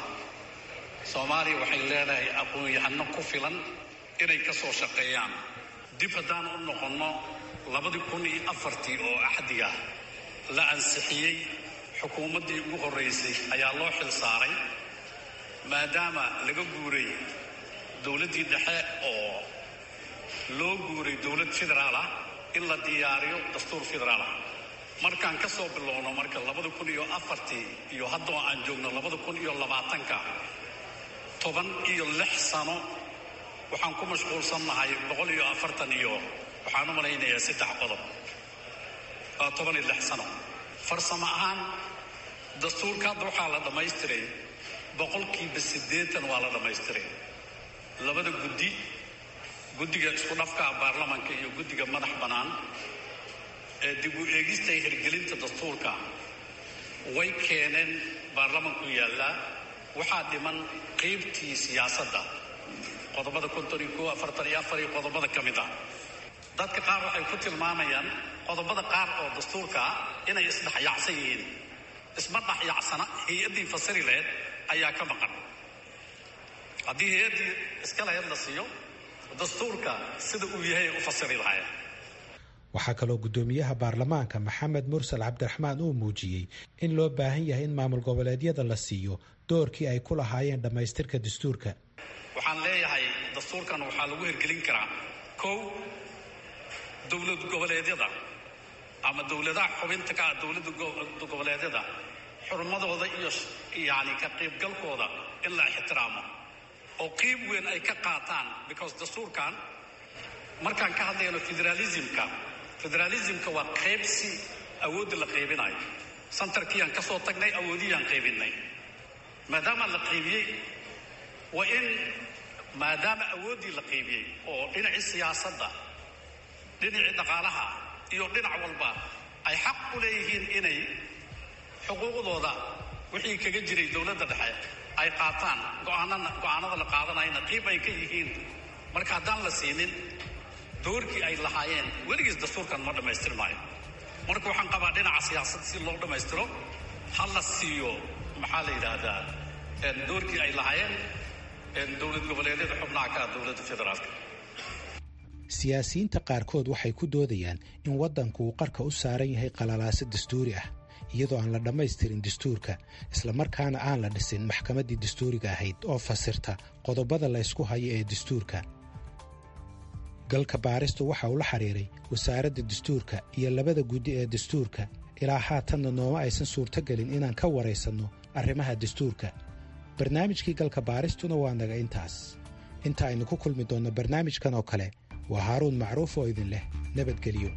soomaaliya waxay leedahay aqoon-yahano ku filan inay ka soo shaqeeyaan dib haddaan u noqonno labadii kun iyo afartii oo axdiga la ansixiyey xukuumaddii ugu horraysay ayaa loo xil saaray maadaama laga guuray dowladdii dhexe oo loo guuray dowlad federaal ah in la diyaariyo dastuur federaal ah markaan ka soo bilowno marka labada kun iyo afartii iyo haddoo aan joogno labada kun iyo labaatanka toban iyo lix sano waxaan ku mashquulsannahay boqol iyo afartan iyo waxaan u malaynayaa saddex qodob waa toban iyo lix sano farsamo ahaan dastuurka hadda waxaa la dhammaystiray boqolkiiba siddeetan waa la dhammaystiray labada guddi guddiga isku dhafka baarlamanka iyo guddiga madax bannaan ee dib u eegista hirgelinta dastuurka way keeneen baarlamanku yaallaa waxaa dhiman qaybtii siyaasadda qodobada konton iyo ko afartan iyo afar iyo qodobada ka mid ah dadka qaar waxay ku tilmaamayaan qodobada qaar oo dastuurka ah inay isdhexyaacsan yihiin isma dhexyaacsana hay-addii fasiri laheyd ayaa ka maqan haddii hay-addii iska laheyd la siiyo dastuurka sida uu yahay u fasiri lahayd waxaa kaloo guddoomiyaha baarlamaanka maxamed mursal cabdiraxmaan uu muujiyey in loo baahan yahay in maamul goboleedyada la siiyo doorkii ay ku lahaayeen dhammaystirka dastuurka waxaan leeyahay dastuurkan waxaa lagu hirgelin karaa kow dowlad goboleedyada ama dowladaha xubinta ka ah dowladda goboleedyada xurmadooda iyo yani ka qaybgalkooda in la ixtiraamo oo qiib weyn ay ka qaataan because dastuurkan markaan ka hadlayno federalismka federalismka waa qaybsi awoodda la qaybinayo santarkiiyaan ka soo tagnay awoodiyaan qaybinay maadaama la qaybiyey waa in maadaama awooddii la qaybiyey oo dhinacii siyaasadda dhinacii dhaqaalaha iyo dhinac walba ay xaq u leeyihiin inay xuquuqdooda wixii kaga jiray dowladda dhexe ay qaataan go'aanana go'aanada la qaadanayana qiib ay ka yihiin marka haddaan la siinin doorkii ay lahaayeen weligiis dastuurkan ma dhammaystirmaayo marka waxaan qabaa dhinaca siyaasadda si loo dhammaystiro ha la siiyo maxaa la yidhaahdaa doorkii ay lahaayeen dowlad goboleedyada xubnaha ka ah dowladda federaalka siyaasiyiinta qaarkood waxay ku doodayaan in waddanku uu qarka u saaran yahay qalalaaso dastuuri ah iyadoo aan la dhammaystirin dastuurka islamarkaana aan la dhisin maxkamaddii dastuuriga ahayd oo fasirta qodobada la ysku hayo ee dastuurka galka baaristu waxa uu la xidhiiray wasaaradda dastuurka iyo labada guddi ee dastuurka ilaa haatanna nooma aysan suurtogelin inaan ka waraysanno arrimaha dastuurka barnaamijkii galka baaristuna waa naga intaas inta aynu ku kulmi doonno barnaamijkan oo kale waa haaruun macruuf oo idin leh nabadgelyo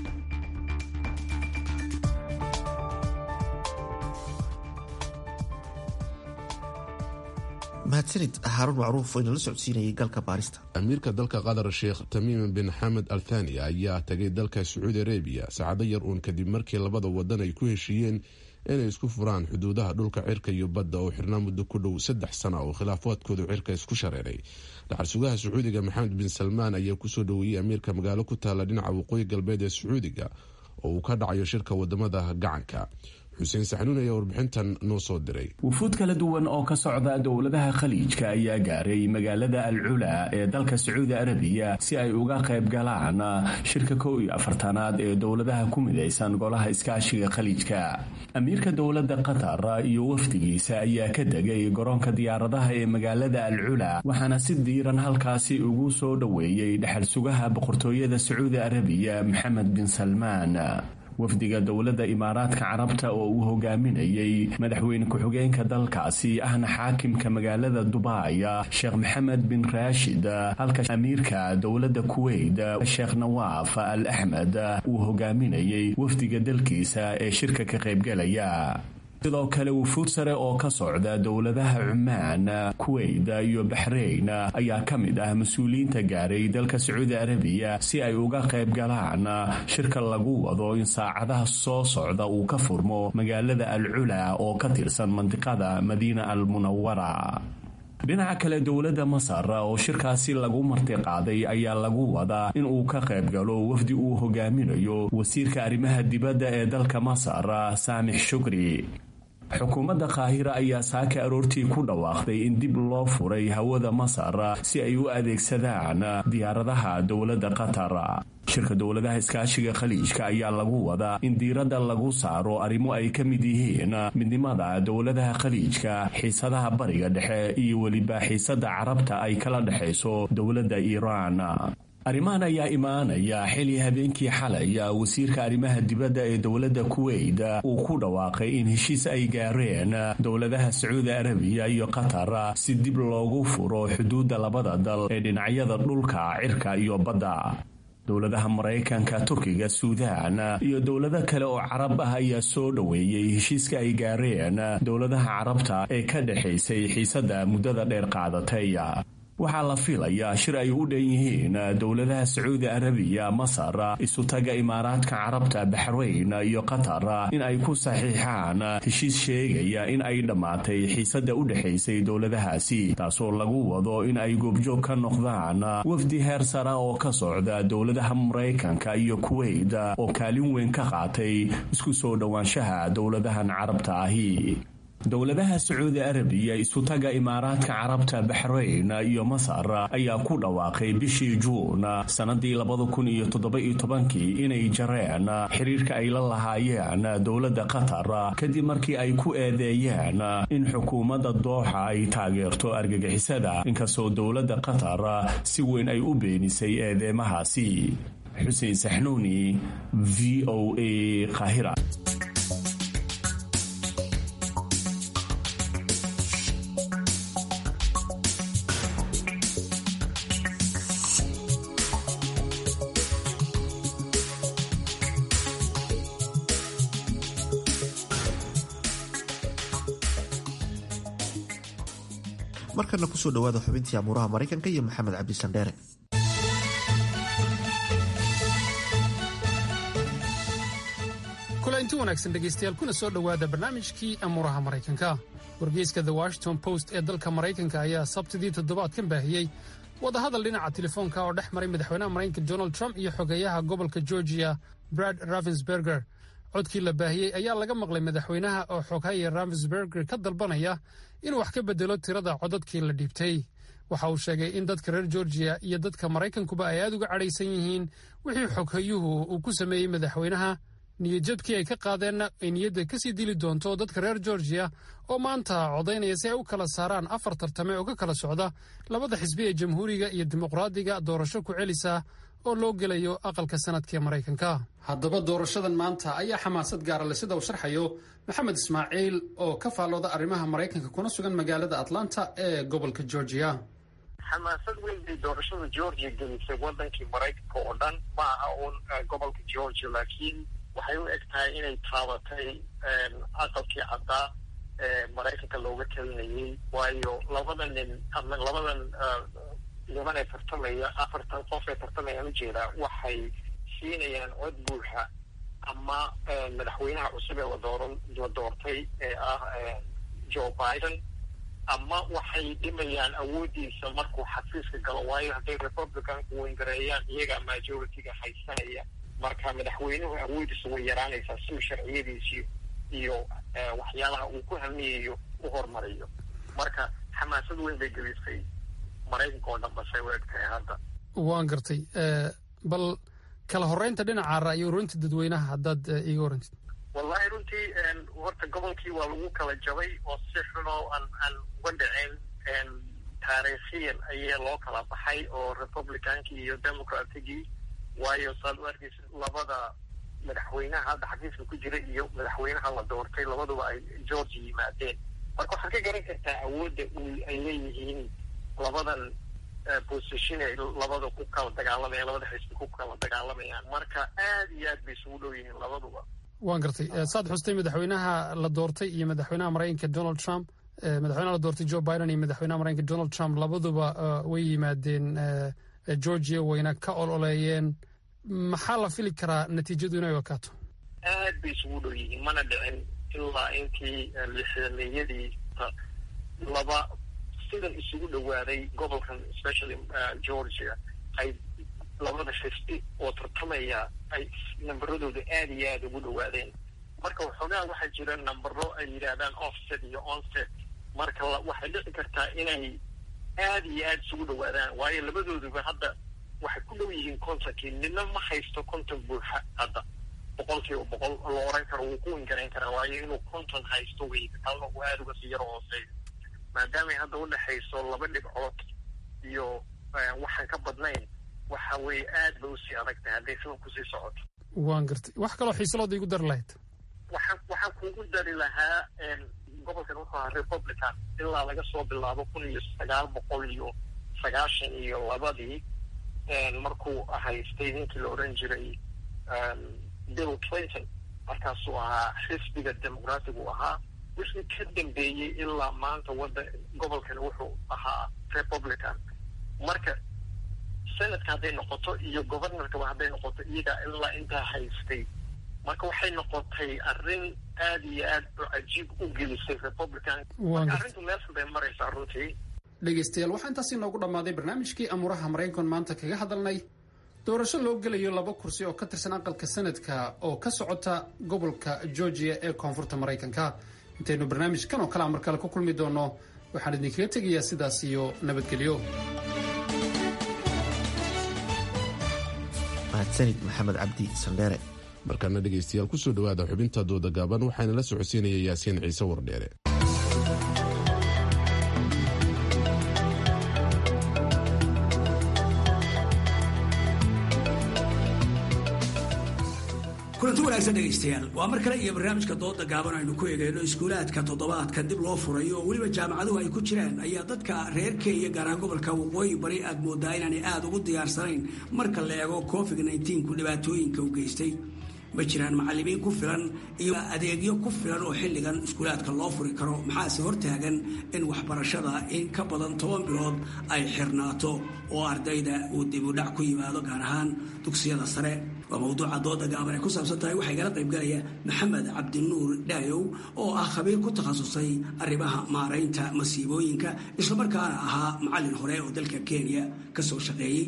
mahadsanid haaruun macruuf oo inala socodsiinayay galka baarista amiirka dalka qatar sheekh tamiim bin xamed al thani ayaa tagay dalka sacuudi arabiya saacado yar uun kadib markii labada wadan ay ku heshiiyeen inay isku furaan xuduudaha dhulka cirka iyo badda oo xirnaa muddo ku dhow saddex sana oo khilaafaadkooda cirka isku shareeray dhaxal sugaha sacuudiga maxamed bin salmaan ayaa kusoo dhoweeyey amiirka magaalo ku taalla dhinaca waqooyi galbeed ee sacuudiga oo uu ka dhacayo shirka wadamada gacanka xuseen saxnuun ayaa warbixintan noo soo diray wufuud kala duwan oo ka socda dowladaha khaliijka ayaa gaaray magaalada al cula ee dalka sacuudi arabiya si ay uga qayb galaan shirka kow iyo afartanaad ee dowladaha ku midaysan golaha iskaashiga khaliijka amiirka dowladda qatar iyo wafdigiisa ayaa ka degay garoonka diyaaradaha ee magaalada al cula waxaana si diiran halkaasi ugu soo dhoweeyey dhexal sugaha boqortooyada sacuudi arabiya maxamed bin salmaan wafdiga dowladda imaaraadka carabta oo uu hogaaminayey madaxweyne ku-xigeenka dalkaasi ahna xaakimka magaalada dubai sheekh maxamed bin raashid halka amiirka dowladda kuweyt sheekh nawaaf al axmed uu hogaaminayey wafdiga dalkiisa ee shirka ka qaybgalaya sidoo kale wufuud sare oo ka socda dowladaha cumaan kuweyt iyo baxrayn ayaa ka mid ah mas-uuliyiinta gaaray dalka sacuudi arabiya si ay uga qayb galaan shirka lagu wado in saacadaha soo socda uu ka furmo magaalada al cula oo ka tirsan mandiqada madiina al munawara dhinaca kale dowladda masar oo shirkaasi lagu martiqaaday ayaa lagu wadaa in uu ka qayb galo wafdi uu hogaaminayo wasiirka arrimaha dibadda ee dalka masar saamix shukri xukuumadda qaahira ayaa saaka aroortii ku dhawaaqday in dib loo furay hawada masar si ay u adeegsadaan diyaaradaha dowladda qatar shirka dowladaha iskaashiga khaliijka ayaa lagu wadaa in diiradda lagu saaro arrimo ay ka mid yihiin midnimada dowladaha khaliijka xiisadaha bariga dhexe iyo weliba xiisada carabta ay kala dhexayso dowladda iiraan arrimahan ayaa imaanaya xili habeenkii xalay wasiirka arrimaha dibadda ee dowladda kuweyt uu ku dhawaaqay in heshiis ay gaareen dowladaha sacuudi arabiya iyo qatar si dib loogu furo xuduudda labada dal ee dhinacyada dhulka cirka iyo badda dowladaha maraykanka turkiga suudaan iyo dowlado kale oo carab ah ayaa soo dhoweeyey heshiiska ay gaareen dowladaha carabta ee ka dhexaysay xiisadda muddada dheer qaadatay waxaa la filayaa shir ay u dhan yihiin dowladaha sacuudi arabiya masar isutaga imaaraadka carabta baxrayn iyo qatar in ay ku saxiixaan heshiis sheegaya in ay dhammaatay xiisadda u dhexaysay dowladahaasi taasoo lagu wado in ay goobjoog ka noqdaan wafdi heer sara oo ka socda dowladaha maraykanka iyo kuweyt oo kaalin weyn ka qaatay isku soo dhowaanshaha dowladahan carabta ahi dowladaha sacuudi arabiya isutaga imaaraadka carabta baxrayn iyo masar ayaa ku dhawaaqay bishii juun sannadii labada kun iyo toddoba-iyo tobankii inay jareen xiriirka ay la lahaayeen dowladda qatar kadib markii ay ku eedeeyeen in xukuumadda dooxa ay taageerto argagixisada inkastoo dowladda qatar si weyn ay u beenisay eedeemahaasi xuseen saxnuuni v o a qahira markana kusoo dhawaada xubintii amuuraha maraykanka iyo maxamed cabdi sandheere kulainti wanaagsan dhegaystayaal kuna soo dhowaada barnaamijkii amuuraha maraykanka wargeyska the washington post ee dalka maraykanka ayaa sabtidii toddobaadkan baahiyey wadahadal dhinaca telefoonka oo dhex maray madaxweynaha maraykanka donald trump iyo xogeeyaha gobolka georgiya brad ravensberger codkii la baahiyey ayaa laga maqlay madaxweynaha oo xoghaye ramsberger ka dalbanaya inuu wax ka bedelo tirada codadkii la dhiibtay waxa uu sheegay in dadka reer georgiya iyo dadka maraykankuba ay aad uga cadhaysan yihiin wixii xoghayuhu uu ku sameeyey madaxweynaha niyadjabkii ay ka qaadeenna ay niyadda ka sii dili doonto dadka reer georgiya oo maanta codaynaya si ay u kala saaraan afar tartame oo ka kala socda labada xisbi ee jamhuuriga iyo dimuqraadiga doorasho ku celisa oo loo gelayo aqalka sanadka ee maraykanka haddaba doorashadan maanta ayaa xamaasad gaara le sida uu sharxayo maxamed ismaaciil oo ka faallooda arrimaha maraykanka kuna sugan magaalada atlanta ee gobolka georgiya xamaasad weyn bay doorashada georgia gelisay wadankii maraykanka oo dhan ma aha uun gobolka georgia laakiin waxay u eg tahay inay taabatay aqalkii caddaa ee maraykanka looga talinayay waayo labada nin ama labadan niman ee tartamaya afartan qof ee tartamayaan ujeedaa waxay siinayaan cod buuxa ama madaxweynaha cusub ee ladooran la doortay ee ah joe biden ama waxay dhimayaan awooddiisa markuu xafiiska galo waayo hadday republicanku wengareeyaan iyagaa majority-ga haysanaya marka madaxweynuhu awoodiisa way yaraanaysaa si uu sharciyadiisii iyo waxyaalaha uu ku hamiyayo u hormariyo marka xamaasad weyn bay gelisay maraykanka oo dhan basay u eg tahay hadda waan gartay bal kala horeynta dhinaca ra'yi ururinta dadweynaha haddaad iiga warantid wallahi runtii horta gobolkii waa lagu kala jabay oo si xunoo aan aan uga dhicin taariikhiyan ayaa loo kala baxay oo republicankii iyo democratigii waayo saad u arkaysa labada madaxweynaha hadda xafiiska ku jira iyo madaxweynaha la doortay labaduba ay georgia yimaadeen marka waxaad ka garan kartaa awoodda ay leeyihiin labadan position ay labada ku kala dagaalamayaan labada xisbi ku kala dagaalamayaan marka aad iyo aad bay isugu dhow yihiin labaduba waan gartay saad xustay madaxweynaha la doortay iyo madaxweynaha maraykanka donald trump madaxweynaha la doortay joe biden iyo madaxweynaha maraykanka donald trump labaduba way yimaadeen georgia wayna ka ololeeyeen maxaa la fili karaa natiijadu inay wakaato aad bay isugu dhow yihiin mana dhicin ilaa intii lixdameeyadii laba sidan isugu dhowaaday gobolkan especially georgia ay labada xisbi oo tartamaya ay namberadooda aada iyo aada ugu dhowaadeen marka waxoogaa waxaa jira nambero ay yidhaahdaan offset iyo onset marka waxay dhici kartaa inay aada iyo aada isugu dhowaadaan waayo labadooduba hadda waxay ku dhow yihiin kontonkii nina ma haysto konton buuxa hadda boqol kiiba boqol la oran karo wuu ku wingarayn karaa waayo inuu konton haysto wey kalna uu aada uga sii yaro hooseeyo maadaamay hadda udhexayso laba dhibcood iyo waxaan ka badnayn waxa weeye aad bay usii adag tahay hadday sidan kusii socoto waan gartay wax kaloo xiisalooda igu dari lahayd waxaan waxaan kugu dari lahaa gobolkan wuxuu ahaa republican ilaa laga soo bilaabo kun iyo sagaal boqol iyo sagaashan iyo labadii markuu haystay ninkii la odhan jiray bill clinton markaasuu ahaa xisbiga demoqraatigu ahaa wixii ka dambeeyey ilaa maanta wadda gobolkan wuxuu ahaa republican marka senadka hadday noqoto iyo governorkaba hadday noqoto iyagaa ilaa intaa haystay marka waxay noqotay arrin aad iyo aad cajiib u gelisay republican marka arrintu meeshan bay maraysaa runtii dhegaystayaal waxaa intaas inoogu dhammaaday barnaamijkii amuuraha maraykan maanta kaga hadalnay doorasho loo gelayo laba kursi oo ka tirsan aqalka sanadka oo ka socota gobolka georgia ee koonfurta maraykanka intaynu barnaamijkan oo kalea mar kale ku kulmi doonno waxaan idinkaga tegayaa sidaas iyo nabadgelyo mahadsanid maxamed cabdi saldheere markaana dhegaystayaal kusoo dhowaada xubinta dooda gaaban waxaana la socodsiinaya yaasiin ciise wardheere kulanti wanaagsan dhegaystayaal waa mar kale iyo barnaamijka dooda gaaban aynu ku eegayno iskuulaadka toddobaadka dib loo furayo oo weliba jaamacaduhu ay ku jiraan ayaa dadka reer kenya gaar ahaan gobolka waqooyi bari aad moodaa inaanay aada ugu diyaarsanayn marka la eego covid ku dhibaatooyinka u geystay ma jiraan macalimiin ku filan iyo adeegyo ku filan oo xilligan iskuulaadka loo furi karo maxaase hortaagan in waxbarashada in ka badan toban bilood ay xirnaato oo ardayda uu dibudhac ku yimaado gaar ahaan dugsiyada sare waa mawduuca dooda gaaban ay ku saabsan tahay waxaa igala qaybgalaya maxamed cabdinuur dhaayow oo ah khabiir ku takhasusay arrimaha maaraynta masiibooyinka islamarkaana ahaa macallin hore oo dalka kenya ka soo shaqeeyey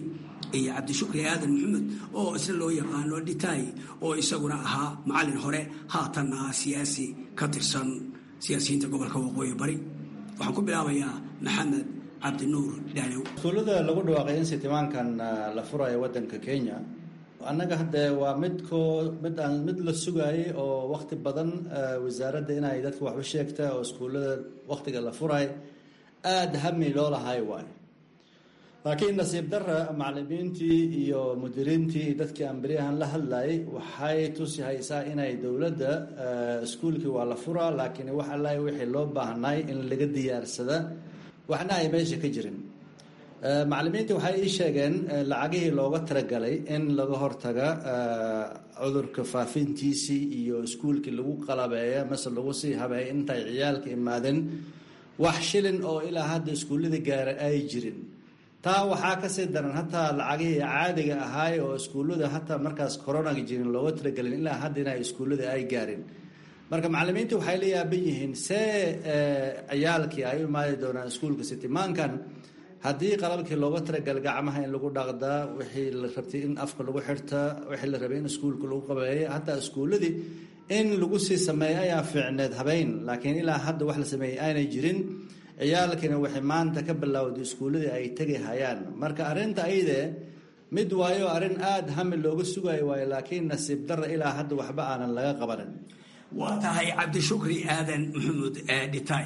iyo cabdishukri aadan maxamed oo isna loo yaqaano dhitaay oo isaguna ahaa macallin hore haatanna ah siyaasi ka tirsan siyaasiyiinta gobolka waqooyi bari waxaan ku bilaabayaa maxamed cabdinuur dhaalow iskuullada lagu dhawaaqay in sitimaankan la furayo waddanka kenya annaga hadde waa midko mid aan mid la sugaayay oo wakti badan wasaaradda inay dadka waxba sheegta oo iskuullada waktiga la furay aada hami loo lahay waayo laakiin nasiib dara macalimiintii iyo mudiriintii iyo dadkii aan beryahan la hadlayay waxay tusi haysaa inay dowladda iskuulkii waa la furaa laakiin wax alla wixii loo baahnay in laga diyaarsada waxna ay meesha ka jirin macalimiinta waxay ii sheegeen lacagihii looga talagalay in laga hortaga cudurka faafintiisii iyo iskuulkii lagu qalabeeya mase lagu sii habeeya intay ciyaalka imaadeen wax shilin oo ilaa hadda iskuullada gaara ay jirin taa waxaa kasii daran hataa lacagihii caadiga ahaay oo iskuullada hataa markaas coronaga jirin looga talagelin ilaa hadda inay iskuullada ay gaarin marka macalimiinta waxay la yaaban yihiin see ciyaalkii ay u imaadi doonaan iskuulka sitimaankan haddii qalabkii looga talagalay gacmaha in lagu dhaqdaa wixii la rabtay in afka lagu xirtaa wixii la rabay in iskuulka lagu qabeeya hataa iskuulladii in lagu sii sameeya ayaa fiicneed habeyn laakiin ilaa hadda wax la sameeyey aanay jirin ciyaalkiina waxay maanta ka bilowday iskuulladii ay tegi hayaan marka arrinta ayde mid waayo arrin aada hami looga sugayo waayo laakiin nasiib darra ilaa hadda waxba aanan laga qabanin waa tahay cabdishukri aadan maxamuud dhitaay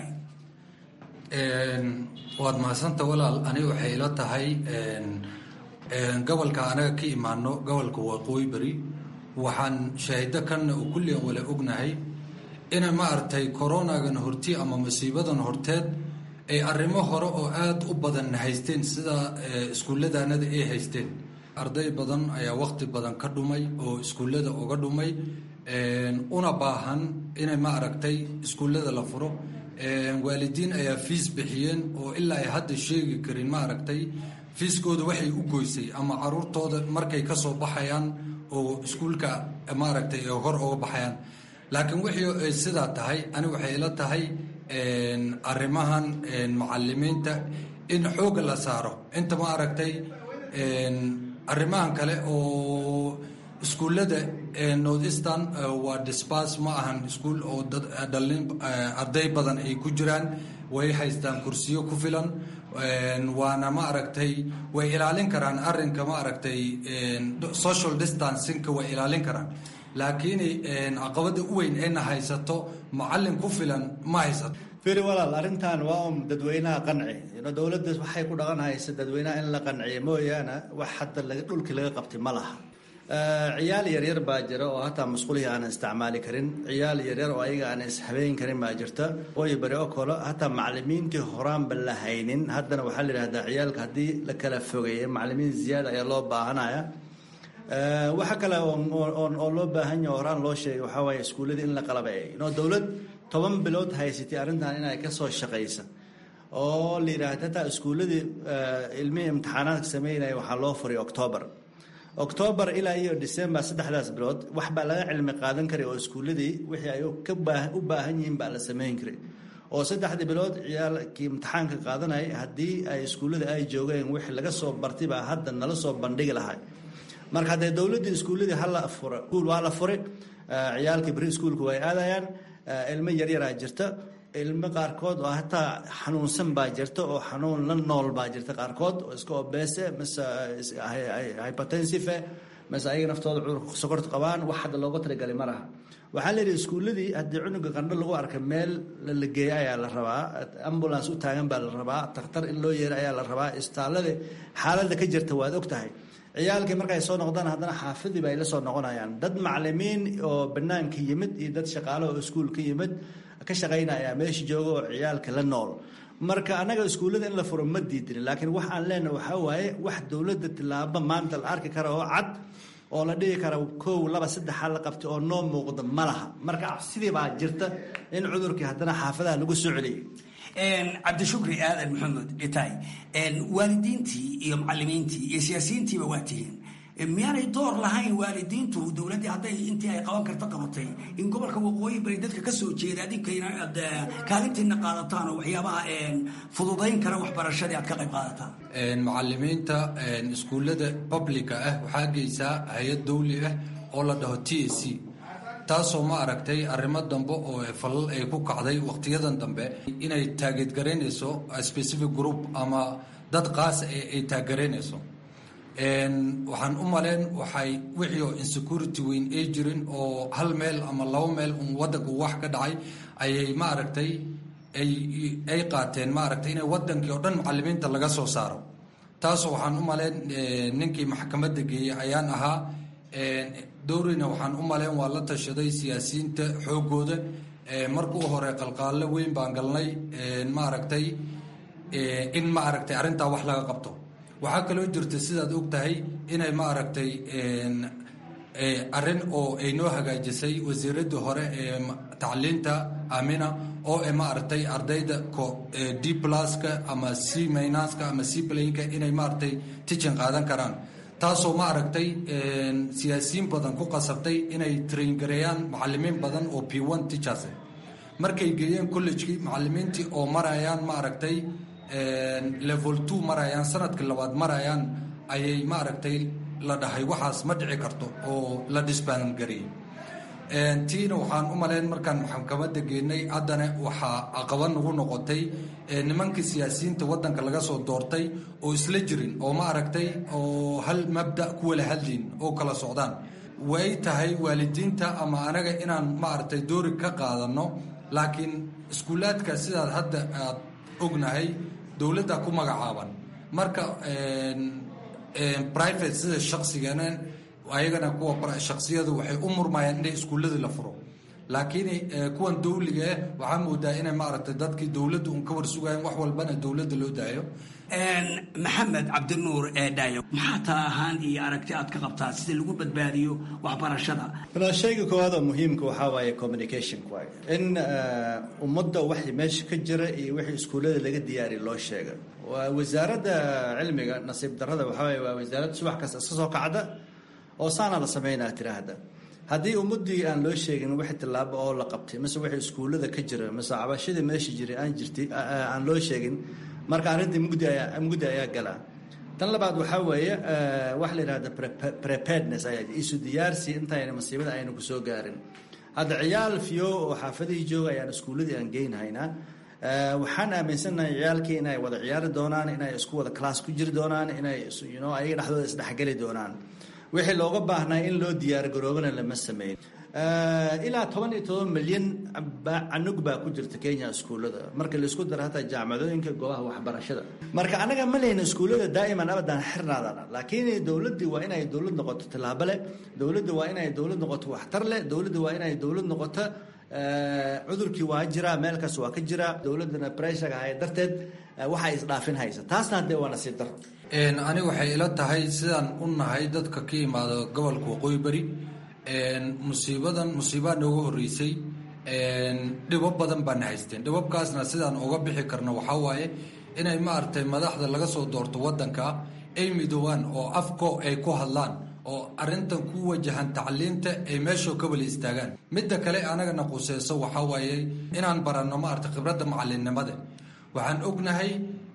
waad mahadsanta walaal aniga waxay ila tahay gobolka anaga ka imaano gobolka waqooyi beri waxaan shaahido kanna oo kulligan wala ognahay ina maaragtay coronagan horti ama masiibadan horteed ay arrimo hore oo aada u badan haysteen sida iskuulladanada ay haysteen arday badan ayaa waqti badan ka dhumay oo iskuullada uga dhumay una baahan inay ma aragtay iskuullada la furo waalidiin ayaa fiis bixiyeen oo ilaa ay hadda sheegi karin ma aragtay fiiskooda waxay u goysay ama caruurtooda markay ka soo baxayaan oo iskuulka maaragtay hor uga baxayaan laakiin wixii ay sidaa tahay ani waxay ila tahay arrimahan macalimiinta in xooga la saaro inta ma aragtay arrimahan kale oo iskuullada north eastern waa disbas ma ahan iskuul oo dhalin arday badan ay ku jiraan way haystaan kursiyo ku filan waana ma aragtay way ilaalin karaan arrinka ma aragtay social distancingka way ilaalin karaan laakiin caqabada u weyn ayna haysato macalin ku filan ma haysato firi walaal arrintan waa un dadweynaha qanci dowladda waxay ku dhaqan haysa dadweynaha in la qanciyo mooyaane wax hadda dhulkii laga qabtay ma laha ciyaal yaryar baa jira oo hataa masquulihii aanan isticmaali karin ciyaal yaryar oo ayaga aanan ishabeyn karin baa jirta ooyo bari oo kale hataa macalimiintii horaanba la haynin haddana waxaa la yidhahdaa ciyaalka haddii la kala fogeeya macalimiin ziyaada ayaa loo baahanaya waxa kale oo loo baahan yaha horaan loo sheegay waxaa waaye iskuulladii in la qalabeeyay inoo dowlad toban bilood haysatay arrintan inay ka soo shaqaysa oo la yidhaahda hataa iskuulladii ilmihii imtixaanaadka sameynaya waxaa loo furay octoobar octoobar ilaa iyo december saddexdaas bilood wax baa laga cilmi qaadan karay oo iskuulladii wixii ay u baahan yihiin baa la sameyn karay oo saddexdii bilood ciyaalkii imtixaanka qaadanaya haddii ay iskuullada ay joogeen wixii laga soo bartay baa hadda nala soo bandhigi lahay marka haddee dowladdii iskuulladii hala fura iskuul waa la furay ciyaalkii beri iskuulka way aadayaan ilmo yaryaraa jirta ilmo qaarkood oo hataa xanuunsan baa jirta oo xanuun la nool baa jirta qaarkood oo iska obese mise hypertensive mise ayaga naftooda cudurka sokorta qabaan wax hadda looga talagalay ma laha waxaa la yidhi iskuulladii haddii cunuga qandho lagu arkay meel la geeya ayaa la rabaa ambulance u taagan baa la rabaa takhtar in loo yeera ayaa la rabaa istaalada xaaladda ka jirta waad og tahay ciyaalkii markay soo noqdaan haddana xaafidii ba ay la soo noqonayaan dad macalimiin oo banaanka yimid iyo dad shaqaale oo iskuul ka yimid ka shaqaynaya meesha jooga oo ciyaalka la nool marka annaga iskuullada in la furo ma diidin laakiin wax aan leenahay waxaa waaye wax dowladda tilaabo maanta la arki kara oo cad oo la dhihi kara kow laba saddexa la qabtay oo noo muuqda ma laha marka sidii baa jirta in cudurkii haddana xaafadaha lagu soo celiyey cabdishukri aadan maxamed dhitaay waalidiintii iyo macalimiintii iyo siyaasiyiintiiba waa tihiin miyaanay door lahayn waalidiintu dowladdii hadday intii ay qaban karta qabatay in gobolka waqooyi bari dadka ka soo jeeda adinkayna aad kaalintiina qaadataan oo waxyaabaha fududayn kara waxbarashadii aad ka qayb qaadataan macalimiinta iskuullada publica ah waxaa geysaa hay-ad dawli ah oo la dhaho t a c taasoo ma aragtay arrimo dambe oo falal ay ku kacday wakhtiyadan dambe inay taageedgaraynayso specific group ama dad qaasa ay taageeraynayso waxaan u maleen waxay wixii oo insecurity weyn ay jirin oo hal meel ama laba meel un waddanku wax ka dhacay ayay ma aragtay ay qaateen ma aragtay inay waddankii oo dhan macalimiinta laga soo saaro taasoo waxaan u maleen ninkii maxkamadda geeyey ayaan ahaa dowrina waxaan u maleen waa la tashaday siyaasiyiinta xoogooda markuu hore qalqaallo weyn baan galnay ma aragtay in ma aragtay arrintaa wax laga qabto waxaa kaloo jirta sidaad og tahay inay ma aragtay arrin oo ay noo hagaajisay wasiiradii hore ee tacliinta amina oo e ma aragtay ardayda d pluska ama c minaska ama c playnka inay ma aragtay tichin qaadan karaan taasoo ma aragtay siyaasiyiin badan ku qasabtay inay traingareeyaan macalimiin badan oo p one teachers markay geeyeen collegekii macalimiintii oo marayaan ma aragtay level two marayaan sanadkii labaad marayaan ayay ma aragtay la dhahay waxaas ma dhici karto oo la disbaangareeyey tiina waxaan u malayn markaan maxkamadda geenay haddana waxaa aqaba nagu noqotay nimankii siyaasiyiinta waddanka laga soo doortay oo isla jirin oo ma aragtay oo hal mabda ku wala hadliin oo kala socdaan way tahay waalidiinta ama anaga inaan ma aragtay doori ka qaadano laakiin iskuulaadka sidaad hadda aad ognahay dowladda ku magacaaban marka private sida shaqsigana ayagana kuwa shaksiyadu waxay u murmayaan inay iskuulladii la furo laakiin kuwan dawliga ah waxaa moodaa inay maaragtay dadkii dowladda un ka warsugayan wax walbana dowladda loo daayo maxamed cabdinuur eedhayo maxaa taa ahaan iyo aragti aad ka qabtaa sida lagu badbaadiyo waxbarashada shayga koowaad oo muhiimka waxaa waaye communication waay in ummadda waxay meesha ka jira iyo wixii iskuullada laga diyaariya loo sheega wasaaradda cilmiga nasiib darrada waxaa waaye waa wasaaradda subax kasta iska soo kacda oo saana la sameynaa tiraahda haddii ummadii aan loo sheegin wixii tillaabo oo la qabtay mise wixii iskuullada ka jira mise cabashadii meesha jiray aan jirtay aan loo sheegin marka arrintii mugdi ayaa mugdi ayaa galaa tan labaad waxaa weeye waxa la yidhahda preparedness ayaa isu diyaarsi intayna masiibada aynu kusoo gaarin hadda ciyaal fiyo oo xaafadihii jooga ayaan iskuulladii aan geynhaynaa waxaan aaminsanahay ciyaalkii inay wada ciyaari doonaan inay isku wada class ku jiri doonaan inay you ayaga dhexdooda isdhexgeli doonaan wixii looga baahnaa in loo diyaargaroobana lama sameyn ilaa toban iyo toban milyan canug baa ku jirta kenya iskuullada marka laisku daro hataa jaamacadooyinka goobaha waxbarashada marka anaga ma lehna iskuullada daa'iman abadan xirnaadana laakiin dowladdii waa inay dowlad noqoto tillaabo leh dowladda waa inay dowlad noqoto waxtar leh dowladda waa inay dowlad noqoto cudurkii waa jiraa meelkaas waa ka jiraa dowladdana breshaga hay darteed waxay isdhaafin haysa taasna haddee waa nasiib daro aniga waxay ila tahay sidaan u nahay dadka ka imaada gobolka waqooyi bari musiibadan musiibaa nooga horeysay dhibo badan baana haysteen dhibabkaasna sidaan uga bixi karno waxaa waaye inay maaragtay madaxda laga soo doorto waddanka ay midoobaan oo afko ay ku hadlaan oo arrintan ku wajahan tacliinta ay meeshoo ka wala istaagaan midda kale anagana quseyso waxaa waaye inaan baranno maaragtay khibradda macallinnimada waxaan ognahay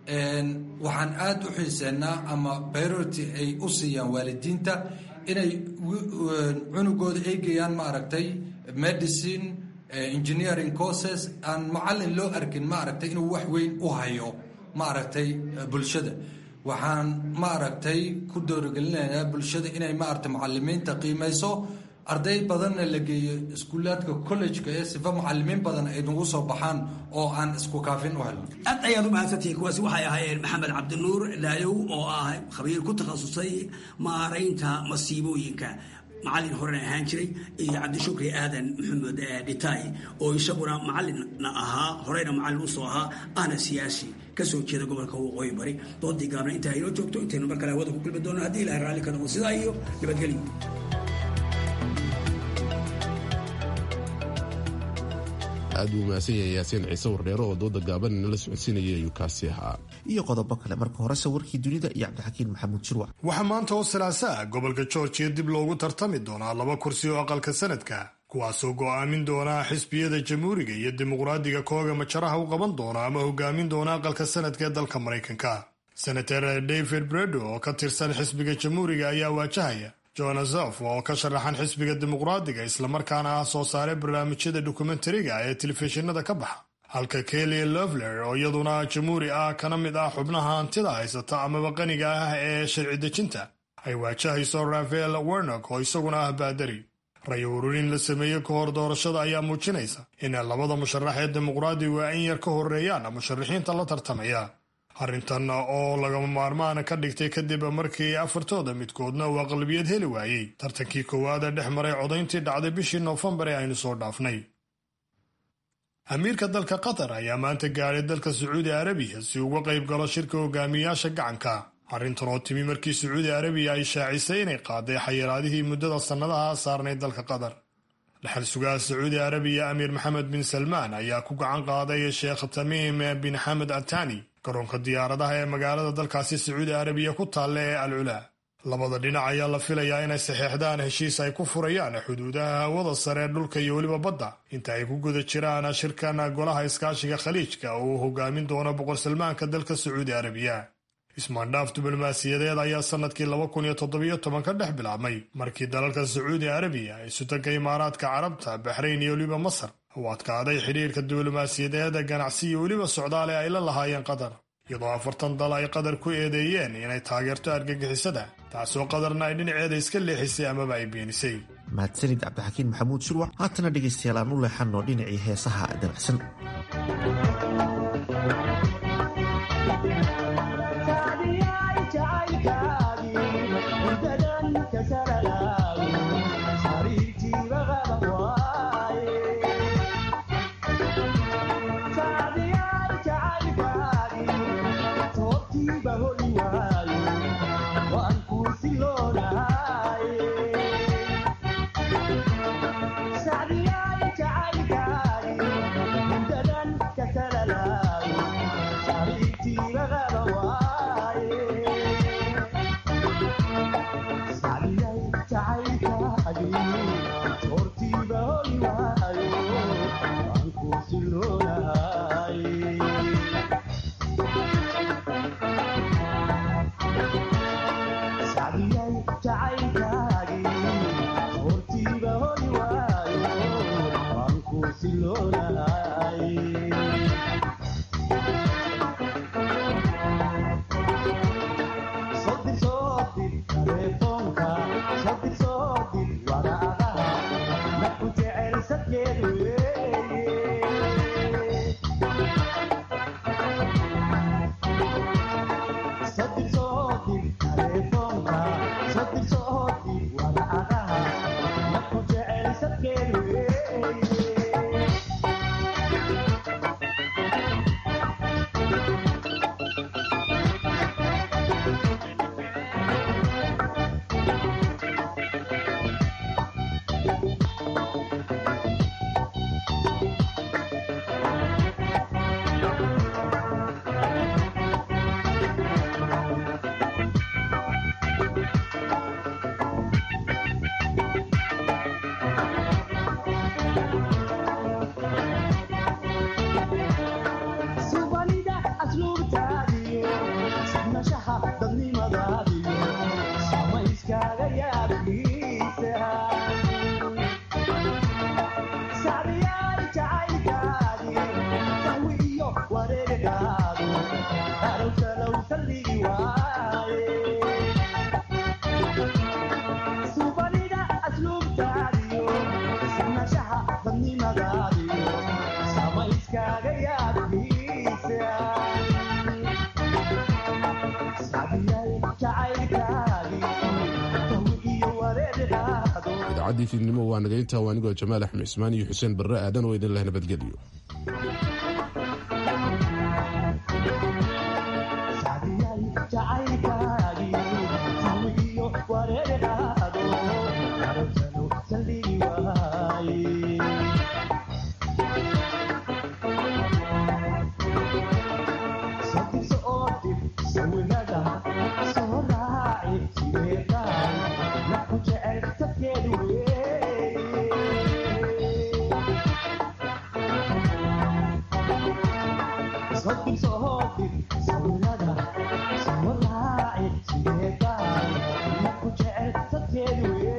waxaan aada u xiiseennaa ama priority ay u siiyaan waalidiinta inay cunugooda eegayaan maaragtay medicine engineering courses aan macallin loo arkin maaragtay inuu wax weyn u hayo maaragtay bulshada waxaan maaragtay ku doorigelinaynaa bulshada inay maaragtay macalimiinta qiimayso arday badanna la geeyo iskuulaadka collejka ee sifa macalimiin badan ay nagu soo baxaan oo aan isku kaafin u helno aad ayaad u mahadsantihiin kuwaasi waxay ahaayeen maxamed cabdinuur laayow oo ah khabiir ku takhasusay maaraynta masiibooyinka macallin horena ahaan jiray iyo cabdishukri aadan maxamed dhitaay oo isaguna macallinna ahaa horeyna macallin usoo ahaa ahna siyaasi kasoo jeeda gobolka waqooyi bari doodii gaabna intaa inoo joogto intaynu mar kale hawada ku kulmi doono haddii ilahay raalli ka noqo sidaa iyo nabadgelyo aad buu mahadsan yahay yaasiin ciise wardheero oo dooda gaaban inala socodsiinaya ayuu kaasi ahaa iyo qodobo kale marka horese warkii dunida iyo cabdixakiin maxamuud shirwac waxaa maanta oo salaasaa gobolka georgiya dib loogu tartami doonaa laba kursi oo aqalka sanadka kuwaasoo go'aamin doonaa xisbiyada jamhuuriga iyo dimuqraadiga kooga majaraha u qaban doona ama hogaamin doona aqalka sanadka ee dalka maraykanka senator david bredo oo ka tirsan xisbiga jamhuuriga ayaa waajahaya jonasof oo ka sharaxan xisbiga dimuqraadiga islamarkaana ah soo saare barnaamijyada dokumentariga ee telefishinada ka baxa halka kelly lovler oo iyaduna jamhuuri ah kana mid ah xubnaha hantida haysata amaba qaniga ah ee sharci dejinta ay waajahayso rafael wernock oo isaguna ah baadari ray ururin la sameeyey ka hor doorashada ayaa muujinaysa in labada musharax ee dimuqraadigu ay in yar ka horeeyaan musharaxiinta la tartamaya arrintan oo lagama maarmaan ka dhigtay kadib markii afartooda midkoodna uu aqlabiyad heli waayey tartankii koowaad ee dhex maray codayntii dhacday bishii noofembar ee aynu soo dhaafnay amiirka dalka qatar ayaa maanta gaadhay dalka sacuudi arabiya si uga qayb galo shirka hogaamiyayaasha gacanka arrintan oo timi markii sacuudi arabiya ay shaacisay inay qaaday xayiraadihii muddada sannadaha saarnay dalka qatar dhaxal sugaha sacuudi arabiya amiir maxamed bin salmaan ayaa ku gacan qaaday sheekh tamiim bin xamed atani garoonka diyaaradaha ee magaalada dalkaasi sacuudi arabiya ku taalla ee al culaa labada dhinac ayaa la filayaa inay saxeexdaan heshiis ay ku furayaan xuduudaha hawada sare dhulka iyo weliba badda inta ay ku guda jiraan shirkan golaha iskaashiga khaliijka oo uu hogaamin doono boqor salmaanka dalka sacuudi arabiya ismaandhaaf diblomaasiyadeed ayaa sannadkii laba kun iyo toddobiyo toban ka dhex bilaabmay markii dalalka sacuudi arabiya ay sutanka imaaraadka carabta baxrayn iyo weliba masar uu adkaaday xidhiirka diblomaasiyadeed ganacsi iyo weliba socdaale ay la lahaayeen qatar iyadoo afartan dal ay qatar ku eedeeyeen inay taageerto argagixisada taasoo qatarna ay dhinaceeda iska leexisay amaba ay beenisay mahadsanid cabdixakiin maxamuud shirwac haatana dhegaystayaal aan u leexanno dhinacii heesaha dabacsan idaacadii fiidnimo waa nagaynta waa anigoo jamaal axmed cismaan iyo xuseen barre aadan oo idin leh nabadgelyo sawirada soo raaci sideedaa marku jecel dadkeedu weye